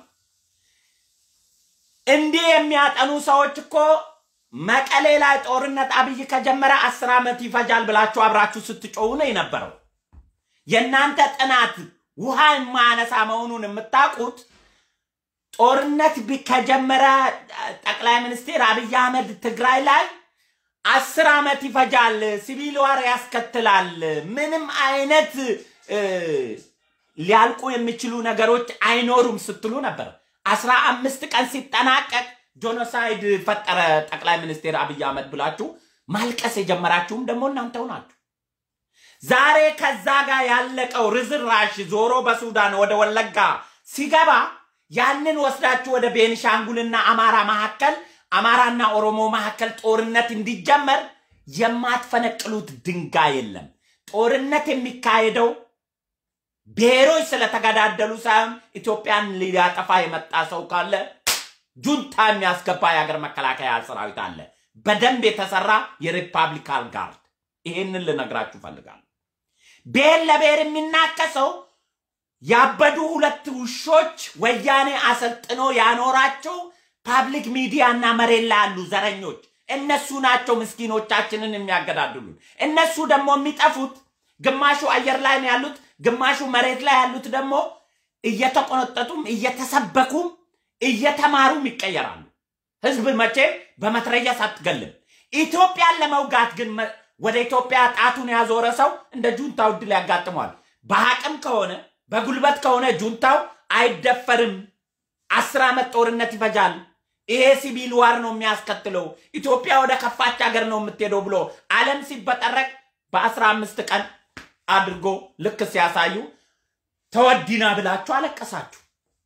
እንዲህ የሚያጠኑ ሰዎች እኮ መቀሌ ላይ ጦርነት አብይ ከጀመረ አስር ዓመት ይፈጃል ብላችሁ አብራችሁ ስትጮሁ ነው የነበረው። የእናንተ ጥናት ውሃ የማያነሳ መሆኑን የምታውቁት ጦርነት ቢ- ከጀመረ ጠቅላይ ሚኒስትር አብይ አህመድ ትግራይ ላይ አስር ዓመት ይፈጃል፣ ሲቪል ዋር ያስከትላል፣ ምንም አይነት እ፣ ሊያልቁ የሚችሉ ነገሮች አይኖሩም ስትሉ ነበር። አስራ አምስት ቀን ሲጠናቀቅ ጆኖሳይድ ፈጠረ ጠቅላይ ሚኒስትር አብይ አህመድ ብላችሁ ማልቀስ የጀመራችሁም ደግሞ እናንተው ናችሁ። ዛሬ ከዛ ጋር ያለቀው ርዝራሽ ዞሮ በሱዳን ወደ ወለጋ ሲገባ ያንን ወስዳችሁ ወደ ቤኒሻንጉልና አማራ መካከል አማራና ኦሮሞ መካከል ጦርነት እንዲጀመር የማትፈነቅሉት ድንጋይ የለም። ጦርነት የሚካሄደው ብሔሮች ስለተገዳደሉ ሳይሆን ኢትዮጵያን ሊያጠፋ የመጣ ሰው ካለ ጁንታ የሚያስገባ የሀገር መከላከያ ሰራዊት አለ፣ በደንብ የተሰራ የሪፐብሊካን ጋርድ። ይሄንን ልነግራችሁ ፈልጋለሁ። ብሔር ለብሔር የሚናከሰው ያበዱ ሁለት ውሾች ወያኔ አሰልጥኖ ያኖራቸው ፓብሊክ ሚዲያ እና መሬት ላይ ያሉ ዘረኞች እነሱ ናቸው ምስኪኖቻችንን የሚያገዳድሉን። እነሱ ደግሞ የሚጠፉት ግማሹ አየር ላይ ነው ያሉት፣ ግማሹ መሬት ላይ ያሉት ደግሞ እየተቆነጠጡም እየተሰበኩም እየተማሩም ይቀየራሉ። ህዝብ መቼም በመትረየስ አትገልም። ኢትዮጵያን ለመውጋት ግን መ- ወደ ኢትዮጵያ ጣቱን ያዞረ ሰው እንደ ጁንታው ድል ያጋጥመዋል። በአቅም ከሆነ በጉልበት ከሆነ ጁንታው አይደፈርም። አስር ዓመት ጦርነት ይፈጃል። ይሄ ሲቪል ዋር ነው የሚያስከትለው። ኢትዮጵያ ወደ ከፋች ሀገር ነው የምትሄደው ብሎ ዓለም ሲበጠረቅ በአስራ አምስት ቀን አድርጎ ልክ ሲያሳዩ ተወዲና ብላችሁ አለቀሳችሁ።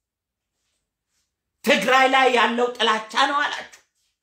ትግራይ ላይ ያለው ጥላቻ ነው አላችሁ።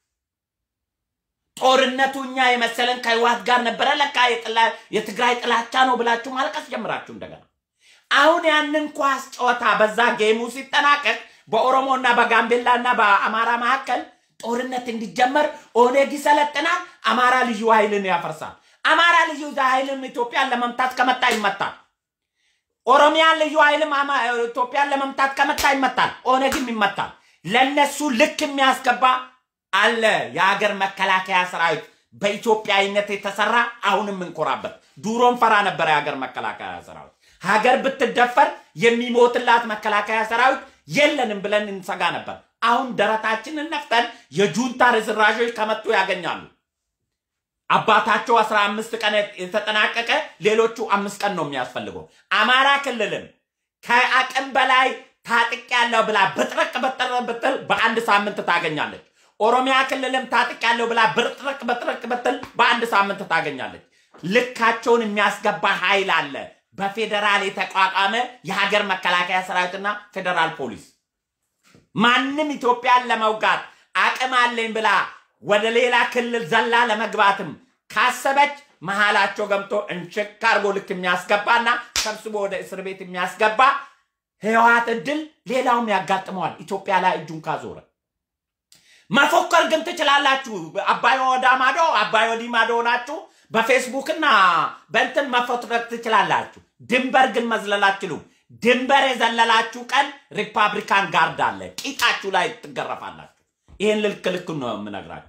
ጦርነቱ እኛ የመሰለን ከህወሓት ጋር ነበረ፣ ለካ የጥላ- የትግራይ ጥላቻ ነው ብላችሁ ማልቀስ ጀምራችሁ እንደገና አሁን ያንን ኳስ ጨዋታ በዛ ጌሙ ሲጠናቀቅ በኦሮሞና በጋምቤላና በአማራ መካከል ጦርነት እንዲጀመር ኦነግ ይሰለጥናል፣ አማራ ልዩ ኃይልን ያፈርሳል። አማራ ልዩ ኃይልም ኢትዮጵያን ለመምታት ከመጣ ይመታል። ኦሮሚያን ልዩ ኃይልም አማ- ኢትዮጵያን ለመምታት ከመጣ ይመታል፣ ኦነግም ይመታል። ለነሱ ልክ የሚያስገባ አለ የሀገር መከላከያ ሰራዊት በኢትዮጵያዊነት የተሰራ አሁንም እንኮራበት። ድሮም ፈራ ነበረ የሀገር መከላከያ ሰራዊት። ሀገር ብትደፈር የሚሞትላት መከላከያ ሰራዊት የለንም ብለን እንሰጋ ነበር። አሁን ደረታችንን ነፍተን የጁንታ ርዝራዦች ከመጡ ያገኛሉ። አባታቸው አስራ አምስት ቀን የተጠናቀቀ ሌሎቹ አምስት ቀን ነው የሚያስፈልገው። አማራ ክልልም ከአቅም በላይ ታጥቅ ያለው ብላ ብጥርቅ ብጥር ብትል በአንድ ሳምንት ታገኛለች። ኦሮሚያ ክልልም ታጥቅ ያለው ብላ ብጥርቅ ብጥርቅ ብትል በአንድ ሳምንት ታገኛለች። ልካቸውን የሚያስገባ ኃይል አለ። በፌዴራል የተቋቋመ የሀገር መከላከያ ሰራዊትና ፌዴራል ፖሊስ ማንም ኢትዮጵያን ለመውጋት አቅም አለኝ ብላ ወደ ሌላ ክልል ዘላ ለመግባትም ካሰበች መሃላቸው ገብቶ እንሽክ አርጎ ልክ የሚያስገባና ሰብስቦ ወደ እስር ቤት የሚያስገባ ህወሓት እድል ሌላውም ያጋጥመዋል። ኢትዮጵያ ላይ እጁን ካዞረ መፎከር ግን ትችላላችሁ። አባይ ወዳ ማዶ አባይ ወዲህ ማዶ ናችሁ። በፌስቡክና በእንትን መፎትረክ ትችላላችሁ። ድንበር ግን መዝለል አትችሉም። ድንበር የዘለላችሁ ቀን ሪፐብሊካን ጋርድ አለ፣ ቂጣችሁ ላይ ትገረፋላችሁ። ይህን ልክ ልክ ነው የምነግራችሁ።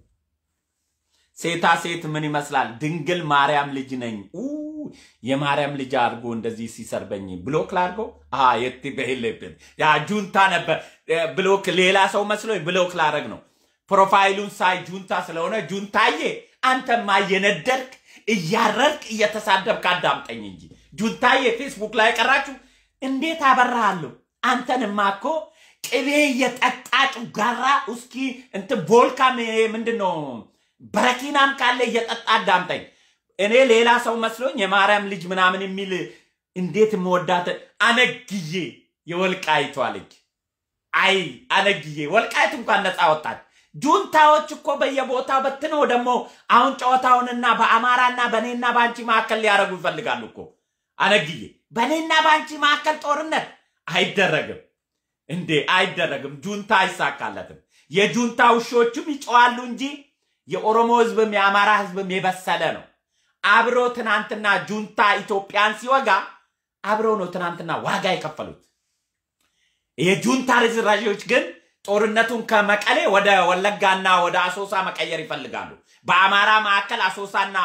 ሴታ ሴት ምን ይመስላል? ድንግል ማርያም ልጅ ነኝ ኡ የማርያም ልጅ አድርጎ እንደዚህ ሲሰርበኝ ብሎክ ላድርገው የት በሌለብን ያ ጁንታ ነበር ብሎክ ሌላ ሰው መስሎኝ ብሎክ ላረግ ነው። ፕሮፋይሉን ሳይ ጁንታ ስለሆነ ጁንታዬ አንተማ እየነደርክ እያረርክ እየተሳደብክ አዳምጠኝ እንጂ ጁንታዬ ፌስቡክ ላይ ቀራችሁ እንዴት አበራሃለሁ? አንተንማ እኮ ቅቤ እየጠጣ ጩጋራ ውስኪ እንትን ቮልካም ምንድን ነው በረኪናም ካለ እየጠጣ አዳምጠኝ። እኔ ሌላ ሰው መስሎኝ የማርያም ልጅ ምናምን የሚል እንዴት የምወዳት አነግዬ የወልቃይቷ ልጅ አይ አነግዬ ወልቃይት እንኳን ነፃ ወጣች። ጁንታዎች እኮ በየቦታው በትነው ደግሞ አሁን ጨዋታውንና በአማራና በእኔና በአንቺ መካከል ሊያደርጉ ይፈልጋሉ እኮ አነግዬ። በእኔና በአንቺ መካከል ጦርነት አይደረግም እንዴ አይደረግም። ጁንታ አይሳካለትም። የጁንታ ውሾቹም ይጨዋሉ እንጂ የኦሮሞ ህዝብም የአማራ ህዝብም የበሰለ ነው። አብሮ ትናንትና ጁንታ ኢትዮጵያን ሲወጋ አብሮ ነው ትናንትና ዋጋ የከፈሉት። የጁንታ ርዝራዦች ግን ጦርነቱን ከመቀሌ ወደ ወለጋና ወደ አሶሳ መቀየር ይፈልጋሉ። በአማራ መካከል አሶሳና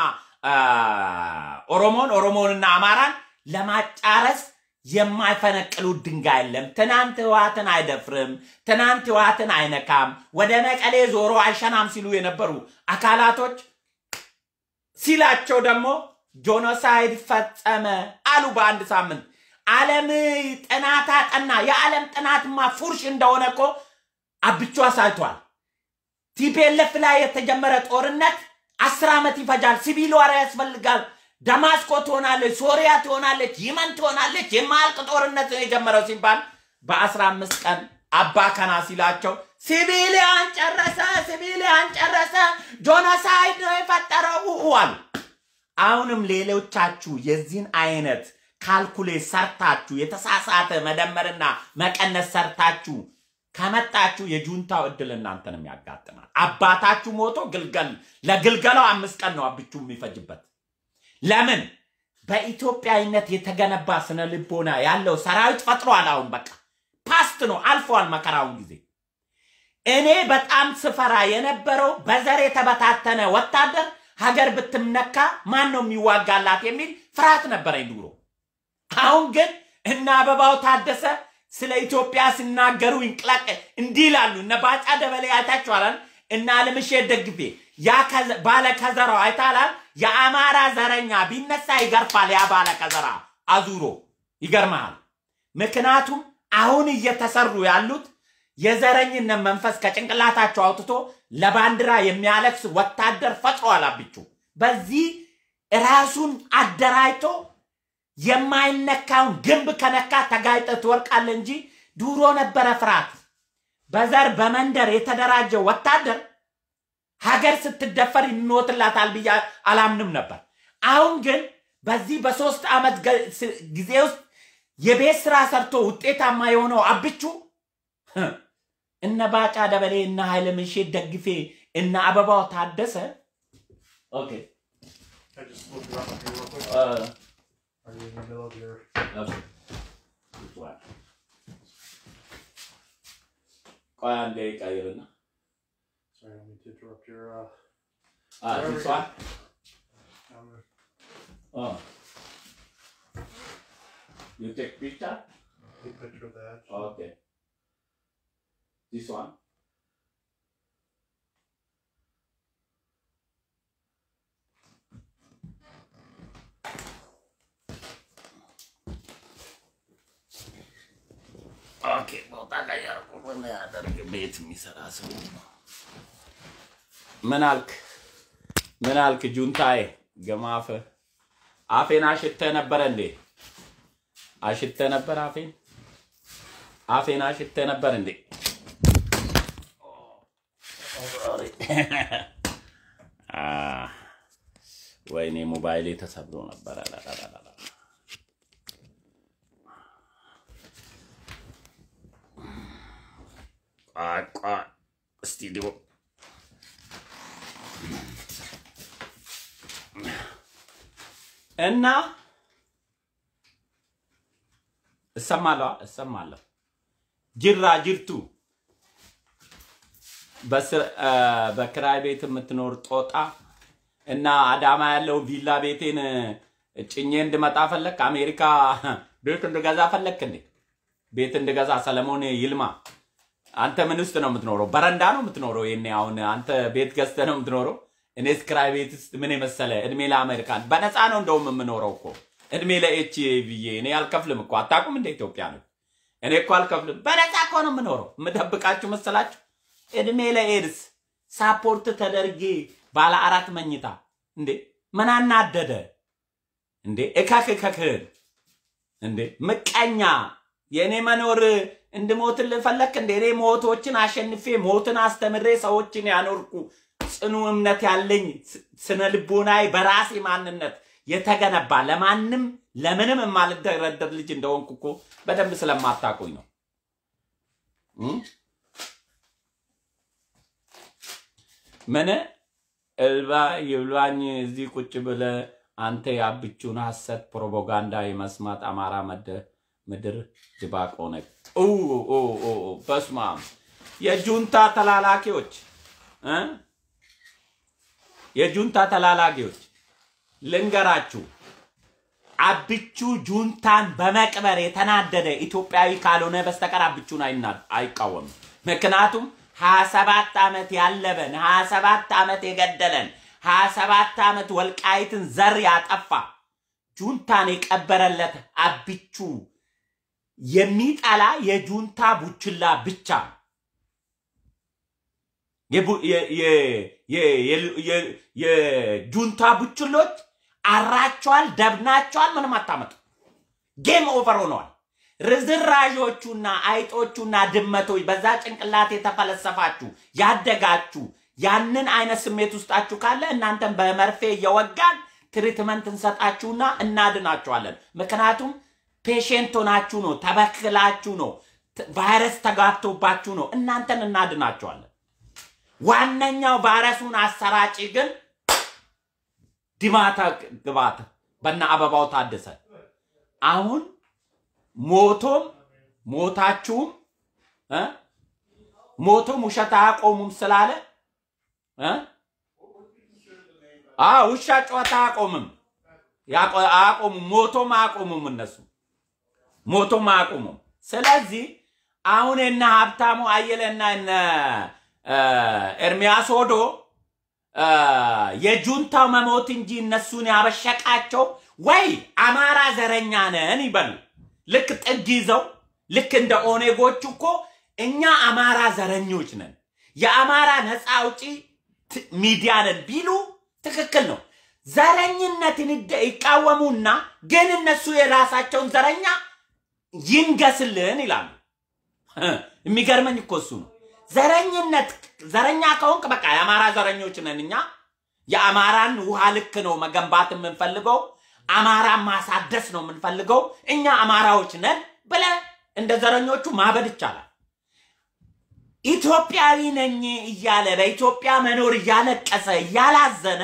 ኦሮሞን ኦሮሞንና አማራን ለማጫረስ የማይፈነቅሉት ድንጋይ የለም። ትናንት ህወሓትን አይደፍርም፣ ትናንት ህወሓትን አይነካም፣ ወደ መቀሌ ዞሮ አይሸናም ሲሉ የነበሩ አካላቶች ሲላቸው ደግሞ ጆኖሳይድ ፈጸመ አሉ በአንድ ሳምንት። ዓለም ጥናት አጠና። የዓለም ጥናትማ ፉርሽ እንደሆነ እኮ አብቹ አሳይቷል። ቲፒኤልኤፍ ላይ የተጀመረ ጦርነት አስር ዓመት ይፈጃል። ሲቪል ዋር ያስፈልጋል። ደማስቆ ትሆናለች፣ ሶሪያ ትሆናለች፣ የመን ትሆናለች። የማያልቅ ጦርነት ነው የጀመረው ሲባል በአስራ አምስት ቀን አባ ከና ሲላቸው ሲቪሊያን ጨረሰ፣ ሲቪሊያን ጨረሰ፣ ጆኖሳይድ ነው የፈጠረው አሉ። አሁንም ሌሎቻችሁ የዚህን አይነት ካልኩሌት ሰርታችሁ የተሳሳተ መደመርና መቀነስ ሰርታችሁ ከመጣችሁ የጁንታው እድል እናንተንም ያጋጥማል። አባታችሁ ሞቶ ግልገል ለግልገላው አምስት ቀን ነው አብቹ የሚፈጅበት። ለምን በኢትዮጵያዊነት የተገነባ ስነ ልቦና ያለው ሰራዊት ፈጥሯል። አሁን በቃ ፓስት ነው አልፏል መከራውን ጊዜ። እኔ በጣም ስፈራ የነበረው በዘር የተበታተነ ወታደር ሀገር ብትነካ ማን ነው የሚዋጋላት የሚል ፍርሃት ነበረኝ ድሮ። አሁን ግን እነ አበባው ታደሰ ስለ ኢትዮጵያ ሲናገሩ ይንቅላቅ እንዲህ ይላሉ። እነ ባጫ ደበሌ አይታችኋላል። እነ አለምሼት ደግፌ ያ ከዘ- ባለ ከዘራው አይታላል። የአማራ ዘረኛ ቢነሳ ይገርፋል። ያ ባለ ከዘራ አዙሮ ይገርመሃል። ምክንያቱም አሁን እየተሰሩ ያሉት የዘረኝነት መንፈስ ከጭንቅላታቸው አውጥቶ ለባንዲራ የሚያለቅስ ወታደር ፈጥሯል። አብቹ በዚህ ራሱን አደራጅቶ የማይነካውን ግንብ ከነካ ተጋይጠ ትወርቃለ እንጂ ድሮ ነበረ ፍርሃት። በዘር በመንደር የተደራጀ ወታደር ሀገር ስትደፈር ይሞትላታል ብዬ አላምንም ነበር። አሁን ግን በዚህ በሶስት ዓመት ገ- ስ- ጊዜ ውስጥ የቤት ስራ ሰርቶ ውጤታማ የሆነው አብቹ ህ፣ እነ ባጫ ደበሌ እነ ኃይለ ምንሼት ደግፌ እነ አበባው ታደሰ ኦኬ I just looked it up on here real quick. እ፣ Are you in the middle of your? ኦኬ። ቆይ አንዴ ቀይርና Sorry, I don't mean to interrupt your. Uh, አ፣ ትንሷል um, 어. You take picture? big picture of that. Okay. This one? ኦኬ ቦታ ቀየርኩ። ምን ያደርግ ቤት የሚሰራ ሰው ነው። ምን አልክ? ምን አልክ? ጁንታዬ ገማፈ አፌን አሽተ ነበረ እንዴ? አሽተ ነበር አፌን አፌን አሽተ ነበር እንዴ? አ፣ ወይኔ ሞባይሌ ተሰብሮ ነበር። አላላላላ። ቆይ ቆይ፣ ስቱዲዮ እና እሰማለሁ እሰማለሁ። ጅራ ጅርቱ በስር- አ፣ በክራይ ቤት የምትኖር ጦጣ እና አዳማ ያለው ቪላ ቤቴን ጭኜ እንድመጣ ፈለክ? አሜሪካ ቤት እንድገዛ ፈለክ እንዴ? ቤት እንድገዛ ሰለሞን ይልማ፣ አንተ ምን ውስጥ ነው የምትኖረው? በረንዳ ነው የምትኖረው? ይሄኔ አሁን አንተ ቤት ገዝተህ ነው የምትኖረው? እኔስ ክራይ ቤት ውስጥ ምን የመሰለ እድሜ ለአሜሪካን በነፃ ነው እንደውም የምኖረው እኮ እድሜ ለኤች ብዬ እኔ አልከፍልም እኮ አታውቁም እንደ ኢትዮጵያ ነው እኔ እኮ አልከፍልም በነፃ እኮ ነው የምኖረው የምደብቃችሁ መሰላችሁ እድሜ ለኤድስ ሳፖርት ተደርጌ ባለ አራት መኝታ እንዴ ምን አናደደ እንዴ እከክ እከክህን እንዴ ምቀኛ የእኔ መኖር እንድሞትልህ ፈለክ እንዴ እኔ ሞቶችን አሸንፌ ሞትን አስተምሬ ሰዎችን ያኖርኩ ጽኑ እምነት ያለኝ ስ- ስነ ልቦናዬ በራሴ ማንነት የተገነባ ለማንም ለምንም የማልደረደር ልጅ እንደሆንኩ እኮ በደንብ ስለማታውቁኝ ነው እም? ምን እልባ ይብላኝ እዚህ ቁጭ ብለ አንተ የአብቹን ሐሰት ፕሮፓጋንዳ የመስማት አማራ መደ- ምድር ድባቅ ሆነ። ኡ ኡ ኡ ኡ፣ በስመ አብ የጁንታ ተላላኪዎች እ? የጁንታ ተላላኪዎች ልንገራችሁ፣ አብቹ ጁንታን በመቅበር የተናደደ ኢትዮጵያዊ ካልሆነ በስተቀር አብቹን አይና- አይቃወምም። ምክንያቱም ሀያ ሰባት ዓመት ያለበን ሀያ ሰባት ዓመት የገደለን ሀያ ሰባት ዓመት ወልቃይትን ዘር ያጠፋ ጁንታን የቀበረለት አብቹ የሚጠላ የጁንታ ቡችላ ብቻ ነው። የቡ- የ- የ- የ- የ- የ- የጁንታ ቡችሎች አራቸዋል፣ ደብናቸዋል፣ ምንም አታመጡ። ጌም ኦቨር ሆነዋል። ርዝራዦቹና አይጦቹና ድመቶች በዛ ጭንቅላት የተፈለሰፋችሁ ያደጋችሁ ያንን አይነት ስሜት ውስጣችሁ ካለ እናንተን በመርፌ እየወጋን ትሪትመንት እንሰጣችሁና እናድናችኋለን። ምክንያቱም ፔሽንት ሆናችሁ ነው፣ ተበክላችሁ ነው፣ ት- ቫይረስ ተጋብቶባችሁ ነው። እናንተን እናድናችኋለን። ዋነኛው ቫይረሱን አሰራጭ ግን ድማታ ግባት በነ አበባው ታደሰ አሁን ሞቶም ሞታችሁም እ? ሞቶም ውሸት አያቆሙም ስላለ እ? አዎ ውሻ ጨዋታ አያቆምም ያቆ- አያቆሙም ሞቶም አያቆሙም እነሱ ሞቶም አያቆሙም። ስለዚህ አሁን እነ ሀብታሙ አየለና እነ እ፣ ኤርሚያስ ሆዶ እ፣ የጁንታው መሞት እንጂ እነሱን ያበሸቃቸው ወይ አማራ ዘረኛ ነን ይበሉ። ልክ ጥግ ይዘው ልክ እንደ ኦኔጎቹ እኮ እኛ አማራ ዘረኞች ነን፣ የአማራ ነፃ አውጪ ት- ሚዲያ ነን ቢሉ ትክክል ነው። ዘረኝነትን ይደ- ይቃወሙና ግን እነሱ የራሳቸውን ዘረኛ ይንገስልን ይላሉ። የሚገርመኝ እኮ እሱ ነው። ዘረኝነት ዘረኛ ከሆንክ በቃ የአማራ ዘረኞች ነን እኛ። የአማራን ውሃ ልክ ነው መገንባት የምንፈልገው፣ አማራን ማሳደስ ነው የምንፈልገው፣ እኛ አማራዎች ነን ብለ እንደ ዘረኞቹ ማበድ ይቻላል። ኢትዮጵያዊ ነኝ እያለ በኢትዮጵያ መኖር እያለቀሰ እያላዘነ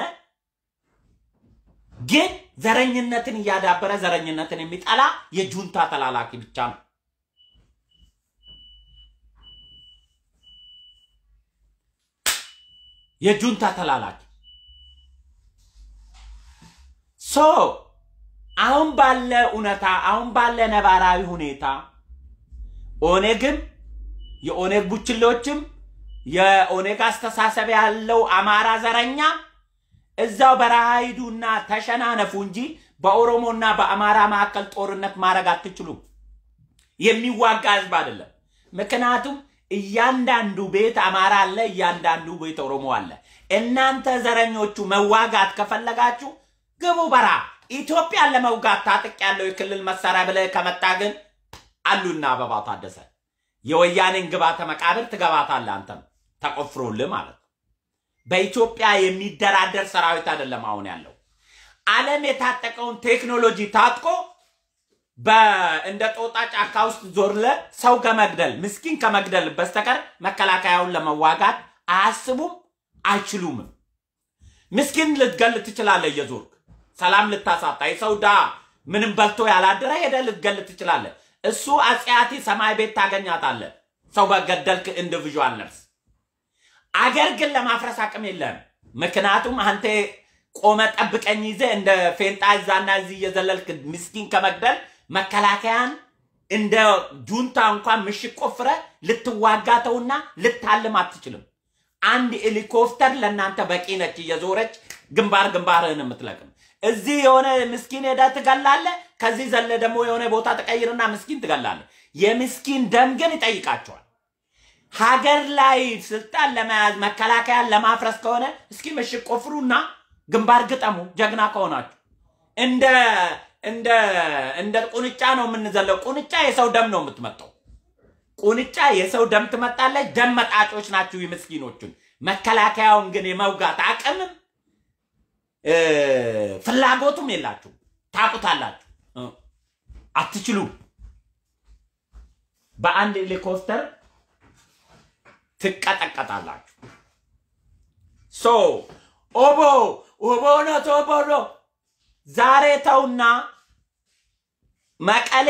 ግን ዘረኝነትን እያዳበረ ዘረኝነትን የሚጠላ የጁንታ ተላላኪ ብቻ ነው። የጁንታ ተላላኪ ሶ አሁን ባለ እውነታ አሁን ባለ ነባራዊ ሁኔታ ኦኔግም የኦኔግ ቡችሎችም የኦኔግ አስተሳሰብ ያለው አማራ ዘረኛ እዛው በረሃ ሂዱና ተሸናነፉ እንጂ በኦሮሞና በአማራ መካከል ጦርነት ማድረግ አትችሉም። የሚዋጋ ህዝብ አይደለም። ምክንያቱም እያንዳንዱ ቤት አማራ አለ፣ እያንዳንዱ ቤት ኦሮሞ አለ። እናንተ ዘረኞቹ መዋጋት ከፈለጋችሁ ግቡ በረሃ። ኢትዮጵያን ለመውጋት ታጥቅ ያለው የክልል መሳሪያ ብለህ ከመጣ ግን አሉና አበባ ታደሰ የወያኔን ግባተ መቃብር ትገባታለህ። አንተም ተቆፍሮልህ ማለት ነው። በኢትዮጵያ የሚደራደር ሰራዊት አይደለም አሁን ያለው። ዓለም የታጠቀውን ቴክኖሎጂ ታጥቆ በ- እንደ ጦጣ ጫካ ውስጥ ዞርለ ሰው ከመግደል ምስኪን ከመግደል በስተቀር መከላከያውን ለመዋጋት አያስቡም፣ አይችሉምም። ምስኪን ልትገል ትችላለህ እየዞርክ ሰላም ልታሳጣ የሰው ዳ ምንም በልቶ ያላደረ ሄደ ልትገል ትችላለህ። እሱ አጽያቲ ሰማይ ቤት ታገኛታለህ። ሰው በገደልክ ኢንዲቪዥዋል ነርስ አገር ግን ለማፍረስ አቅም የለም። ምክንያቱም አንተ ቆመ ጠብቀኝ ይዘ እንደ ፌንጣ እዛና እዚህ እየዘለልክ ምስኪን ከመግደል መከላከያን እንደ ጁንታ እንኳን ምሽግ ቆፍረ ልትዋጋተውና ልታልም አትችልም። አንድ ሄሊኮፕተር ለእናንተ በቂ ነች፣ እየዞረች ግንባር ግንባርህን የምትለቅም። እዚህ የሆነ ምስኪን ሄደ ትገላለ። ከዚህ ዘለ ደግሞ የሆነ ቦታ ተቀይርና ምስኪን ትገላለ። የምስኪን ደም ግን ይጠይቃቸዋል። ሀገር ላይ ስልጣን ለመያዝ መከላከያን ለማፍረስ ከሆነ እስኪ ምሽግ ቆፍሩና ግንባር ግጠሙ። ጀግና ከሆናችሁ እንደ እንደ እንደ ቁንጫ ነው የምንዘለው። ቁንጫ የሰው ደም ነው የምትመጣው። ቁንጫ የሰው ደም ትመጣለች። ደም መጣጮች ናችሁ የምስኪኖቹን። መከላከያውን ግን የመውጋት አቅምም እ፣ ፍላጎቱም የላችሁ። ታቁታላችሁ፣ እ፣ አትችሉም። በአንድ ሄሊኮፕተር ትቀጠቀጣላችሁ። ሶ ኦቦ ኦቦ ነው ኦቦ ነው። ዛሬ ተውና መቀሌ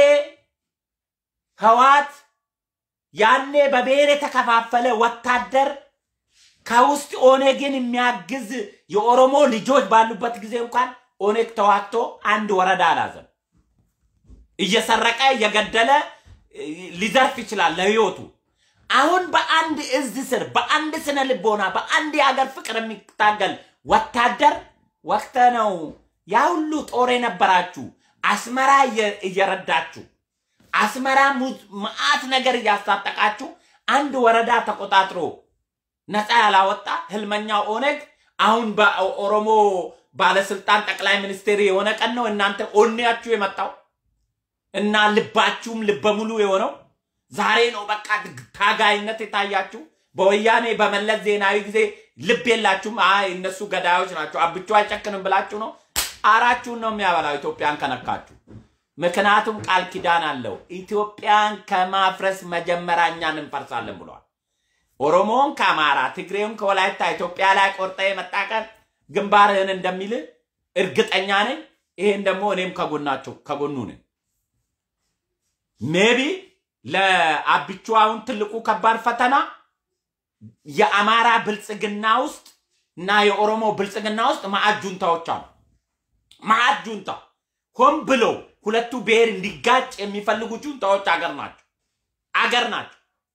ህዋት ያኔ በብሔር የተከፋፈለ ወታደር ከውስጥ ኦኔግን የሚያግዝ የኦሮሞ ልጆች ባሉበት ጊዜ እንኳን ኦኔግ ተዋግቶ አንድ ወረዳ አላዘም። እየሰረቀ እየገደለ እ፣ ሊዘርፍ ይችላል ለህይወቱ። አሁን በአንድ እዝ ስር በአንድ ስነ ልቦና በአንድ የሀገር ፍቅር የሚታገል ወታደር ወቅተ ነው ያ ሁሉ ጦር የነበራችሁ አስመራ እየ- እየረዳችሁ አስመራ ሙዝ- መዓት ነገር እያስታጠቃችሁ አንድ ወረዳ ተቆጣጥሮ ነፃ ያላወጣ ህልመኛው ኦነግ አሁን በኦሮሞ ባለስልጣን ጠቅላይ ሚኒስቴር የሆነ ቀን ነው እናንተ ኦኔያችሁ የመጣው እና ልባችሁም ልበ ሙሉ የሆነው ዛሬ ነው። በቃ ታጋይነት የታያችሁ በወያኔ በመለስ ዜናዊ ጊዜ ልብ የላችሁም። አይ እነሱ ገዳዮች ናቸው፣ አብቹ አይጨክንም ብላችሁ ነው። አራችሁን ነው የሚያበላው ኢትዮጵያን ከነካችሁ። ምክንያቱም ቃል ኪዳን አለው። ኢትዮጵያን ከማፍረስ መጀመሪያ እኛን እንፈርሳለን ብሏል። ኦሮሞውን ከአማራ ትግሬውን ከወላይታ ኢትዮጵያ ላይ ቆርጠ የመጣ ቀን ግንባርህን እንደሚል እርግጠኛ ነኝ። ይሄን ደግሞ እኔም ከጎናቸው ከጎኑ ነኝ። ሜቢ ለአብቹ አሁን ትልቁ ከባድ ፈተና የአማራ ብልጽግና ውስጥ እና የኦሮሞ ብልጽግና ውስጥ ማዕድ ጁንታዎች አሉ። ማዕድ ጁንታ ሆን ብለው ሁለቱ ብሔር እንዲጋጭ የሚፈልጉ ጁንታዎች አገር ናቸው አገር ናቸው።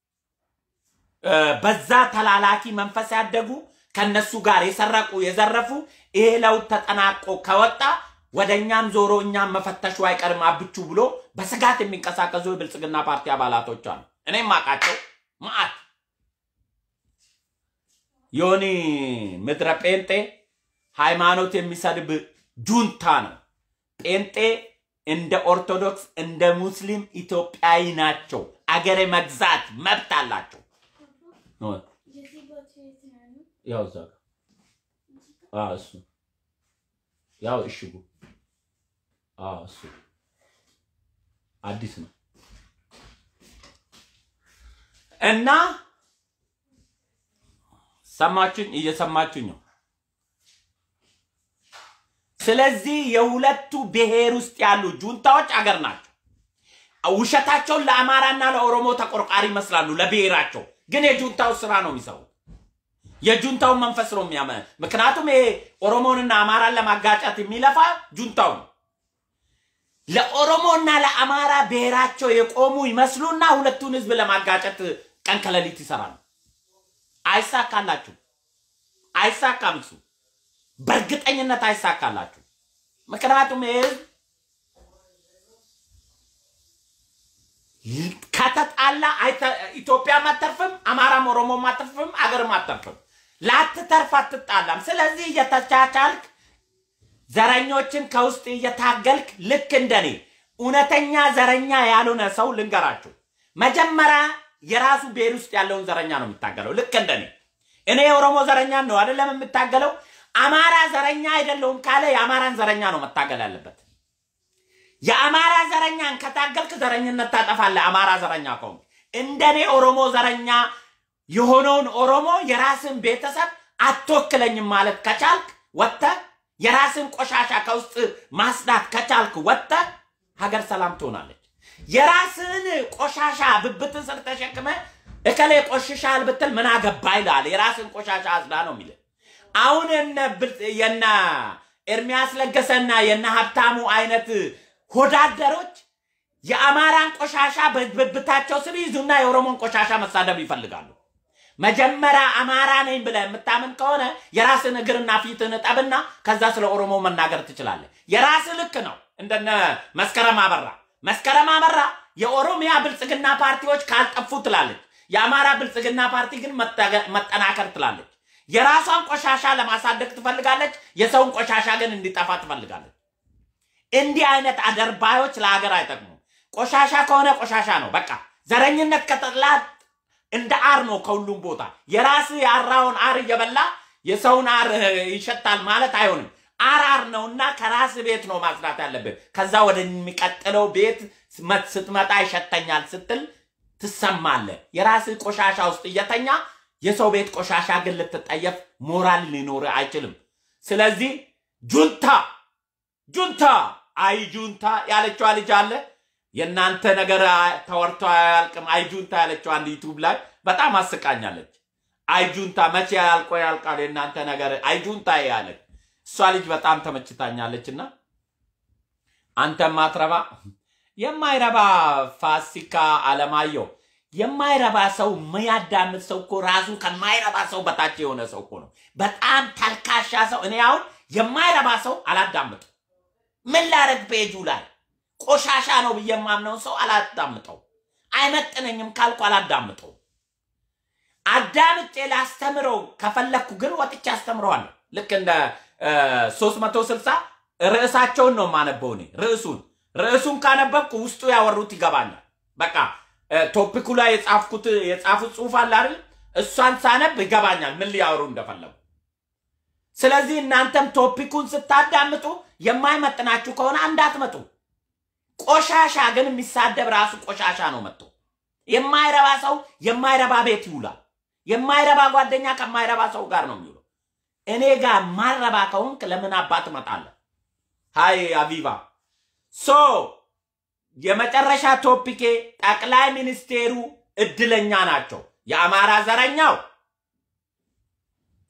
በዛ ተላላኪ መንፈስ ያደጉ ከነሱ ጋር የሰረቁ የዘረፉ ይሄ ለውጥ ተጠናቆ ከወጣ ወደ እኛም ዞሮ እኛም መፈተሹ አይቀርም አብቹ ብሎ በስጋት የሚንቀሳቀሱ የብልጽግና ፓርቲ አባላቶች አሉ። እኔም አውቃቸው ማአት ዮኒ ምድረ ጴንጤ ሃይማኖት የሚሰድብ ጁንታ ነው። ጴንጤ እንደ ኦርቶዶክስ እንደ ሙስሊም ኢትዮጵያዊ ናቸው። አገሬ መግዛት መብት አላቸው። ያው እዛ ጋር አዎ፣ እሱ ያው እሽጉ አዎ፣ እሱ አዲስ ነው እና ሰማችሁኝ? እየሰማችሁኝ ነው። ስለዚህ የሁለቱ ብሔር ውስጥ ያሉ ጁንታዎች አገር ናቸው። ውሸታቸውን ለአማራና ለኦሮሞ ተቆርቋሪ ይመስላሉ ለብሔራቸው፣ ግን የጁንታው ስራ ነው የሚሰሩት። የጁንታውን መንፈስ ነው የሚያመ ምክንያቱም ይሄ ኦሮሞንና አማራን ለማጋጨት የሚለፋ ጁንታው ነው። ለኦሮሞና ለአማራ ብሔራቸው የቆሙ ይመስሉና ሁለቱን ህዝብ ለማጋጨት ቀን ከሌሊት ይሰራሉ። አይሳካላችሁ፣ አይሳካም። እሱ በእርግጠኝነት አይሳካላችሁ። ምክንያቱም ይህ ህዝብ ከተጣላ ኢትዮጵያም አተርፍም፣ አማራም ኦሮሞም አተርፍም፣ አገርም አተርፍም። ላትተርፍ አትጣላም። ስለዚህ እየተቻቻልክ ዘረኞችን ከውስጥ እየታገልክ ልክ እንደኔ እውነተኛ ዘረኛ ያልሆነ ሰው ልንገራችሁ፣ መጀመሪያ የራሱ ብሔር ውስጥ ያለውን ዘረኛ ነው የሚታገለው። ልክ እንደኔ እኔ የኦሮሞ ዘረኛ ነው አይደለም የምታገለው። አማራ ዘረኛ አይደለውም ካለ የአማራን ዘረኛ ነው መታገል ያለበት። የአማራ ዘረኛን ከታገልክ ዘረኝነት ታጠፋለህ። አማራ ዘረኛ ከሆንክ እንደኔ ኦሮሞ ዘረኛ የሆነውን ኦሮሞ የራስን ቤተሰብ አትወክለኝም ማለት ከቻልክ ወጥተህ የራስን ቆሻሻ ከውስጥ ማጽዳት ከቻልክ ወጥተህ ሀገር ሰላም ትሆናለች። የራስን ቆሻሻ ብብትን ስር ተሸክመ እከሌ ቆሽሻል ብትል ምን አገባ ይላል። የራስን ቆሻሻ አጽዳ ነው የሚል አሁን የነ ኤርሚያስ ለገሰና የነ ሀብታሙ አይነት ሆዳደሮች የአማራን ቆሻሻ በብብታቸው ስር ይዙና የኦሮሞን ቆሻሻ መሳደብ ይፈልጋሉ። መጀመሪያ አማራ ነኝ ብለህ የምታምን ከሆነ የራስን እግርና ፊትን እጠብና ከዛ ስለ ኦሮሞ መናገር ትችላለህ። የራስ ልክ ነው። እንደነ መስከረም አበራ መስከረም አበራ የኦሮሚያ ብልጽግና ፓርቲዎች ካልጠፉ ትላለች። የአማራ ብልጽግና ፓርቲ ግን መጠናከር ትላለች። የራሷን ቆሻሻ ለማሳደግ ትፈልጋለች። የሰውን ቆሻሻ ግን እንዲጠፋ ትፈልጋለች። እንዲህ አይነት አደርባዮች ለሀገር አይጠቅሙም። ቆሻሻ ከሆነ ቆሻሻ ነው በቃ። ዘረኝነት ከጠላት እንደ አር ነው ከሁሉም ቦታ። የራስ ያራውን አር እየበላ የሰውን አር ይሸታል ማለት አይሆንም። አር አር ነውና ከራስ ቤት ነው ማጽዳት ያለብን። ከዛ ወደሚቀጥለው ቤት ስትመጣ ይሸተኛል ስትል ትሰማለህ። የራስ ቆሻሻ ውስጥ እየተኛ የሰው ቤት ቆሻሻ ግን ልትጠየፍ ሞራል ሊኖር አይችልም። ስለዚህ ጁንታ ጁንታ አይ ጁንታ ያለችዋ ልጅ አለ የእናንተ ነገር ተወርቶ አያልቅም። አይጁንታ ያለችው አንድ ዩቱብ ላይ በጣም አስቃኛለች። አይጁንታ መቼ ያልቆ ያልቃል የእናንተ ነገር አይጁንታ ያለች እሷ ልጅ በጣም ተመችታኛለች። እና አንተ ማትረባ የማይረባ ፋሲካ አለማየሁ የማይረባ ሰው የሚያዳምጥ ሰው እኮ ራሱ ከማይረባ ሰው በታች የሆነ ሰው እኮ ነው። በጣም ተልካሻ ሰው። እኔ አሁን የማይረባ ሰው አላዳምጥ ምን ላረግ ፔጁ ላይ ቆሻሻ ነው ብዬ የማምነውን ሰው አላዳምጠው። አይመጥነኝም ካልኩ አላዳምጠው። አዳምጬ ላስተምረው ከፈለግኩ ግን ወጥቼ አስተምረዋለሁ። ልክ እንደ ሶስት መቶ ስልሳ ርዕሳቸውን ነው የማነበው እኔ ርዕሱን ርዕሱን ካነበብኩ ውስጡ ያወሩት ይገባኛል። በቃ ቶፒኩ ላይ የጻፍኩት የጻፉት ጽሁፍ አለ አይደል? እሷን ሳነብ ይገባኛል ምን ሊያወሩ እንደፈለጉ። ስለዚህ እናንተም ቶፒኩን ስታዳምጡ የማይመጥናችሁ ከሆነ እንዳትመጡ። ቆሻሻ ግን የሚሳደብ ራሱ ቆሻሻ ነው መጥቶ የማይረባ ሰው የማይረባ ቤት ይውላል። የማይረባ ጓደኛ ከማይረባ ሰው ጋር ነው የሚውለው። እኔ ጋር ማረባ ከሆንክ ለምን አባት እመጣለሁ? ሀይ አቢባ ሶ የመጨረሻ ቶፒኬ ጠቅላይ ሚኒስቴሩ እድለኛ ናቸው። የአማራ ዘረኛው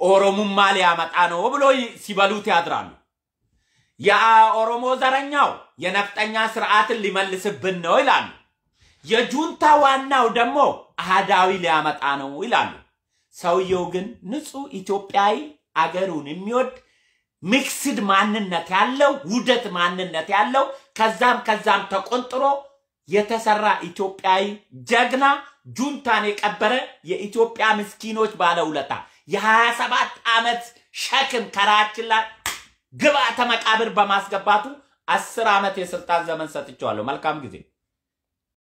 ኦሮሙማ ሊያመጣ ነው ብሎ ሲበሉት ያድራሉ። የኦሮሞ ዘረኛው የነፍጠኛ ስርዓትን ሊመልስብን ነው ይላሉ። የጁንታ ዋናው ደግሞ አህዳዊ ሊያመጣ ነው ይላሉ። ሰውየው ግን ንጹህ ኢትዮጵያዊ አገሩን የሚወድ ሚክስድ ማንነት ያለው ውደት ማንነት ያለው ከዛም ከዛም ተቆንጥሮ የተሰራ ኢትዮጵያዊ ጀግና ጁንታን የቀበረ የኢትዮጵያ ምስኪኖች ባለውለታ የሀያ ሰባት ዓመት ሸክም ከራችን ላይ ግብዓተ መቃብር በማስገባቱ አስር ዓመት የስልጣን ዘመን ሰጥቼዋለሁ። መልካም ጊዜ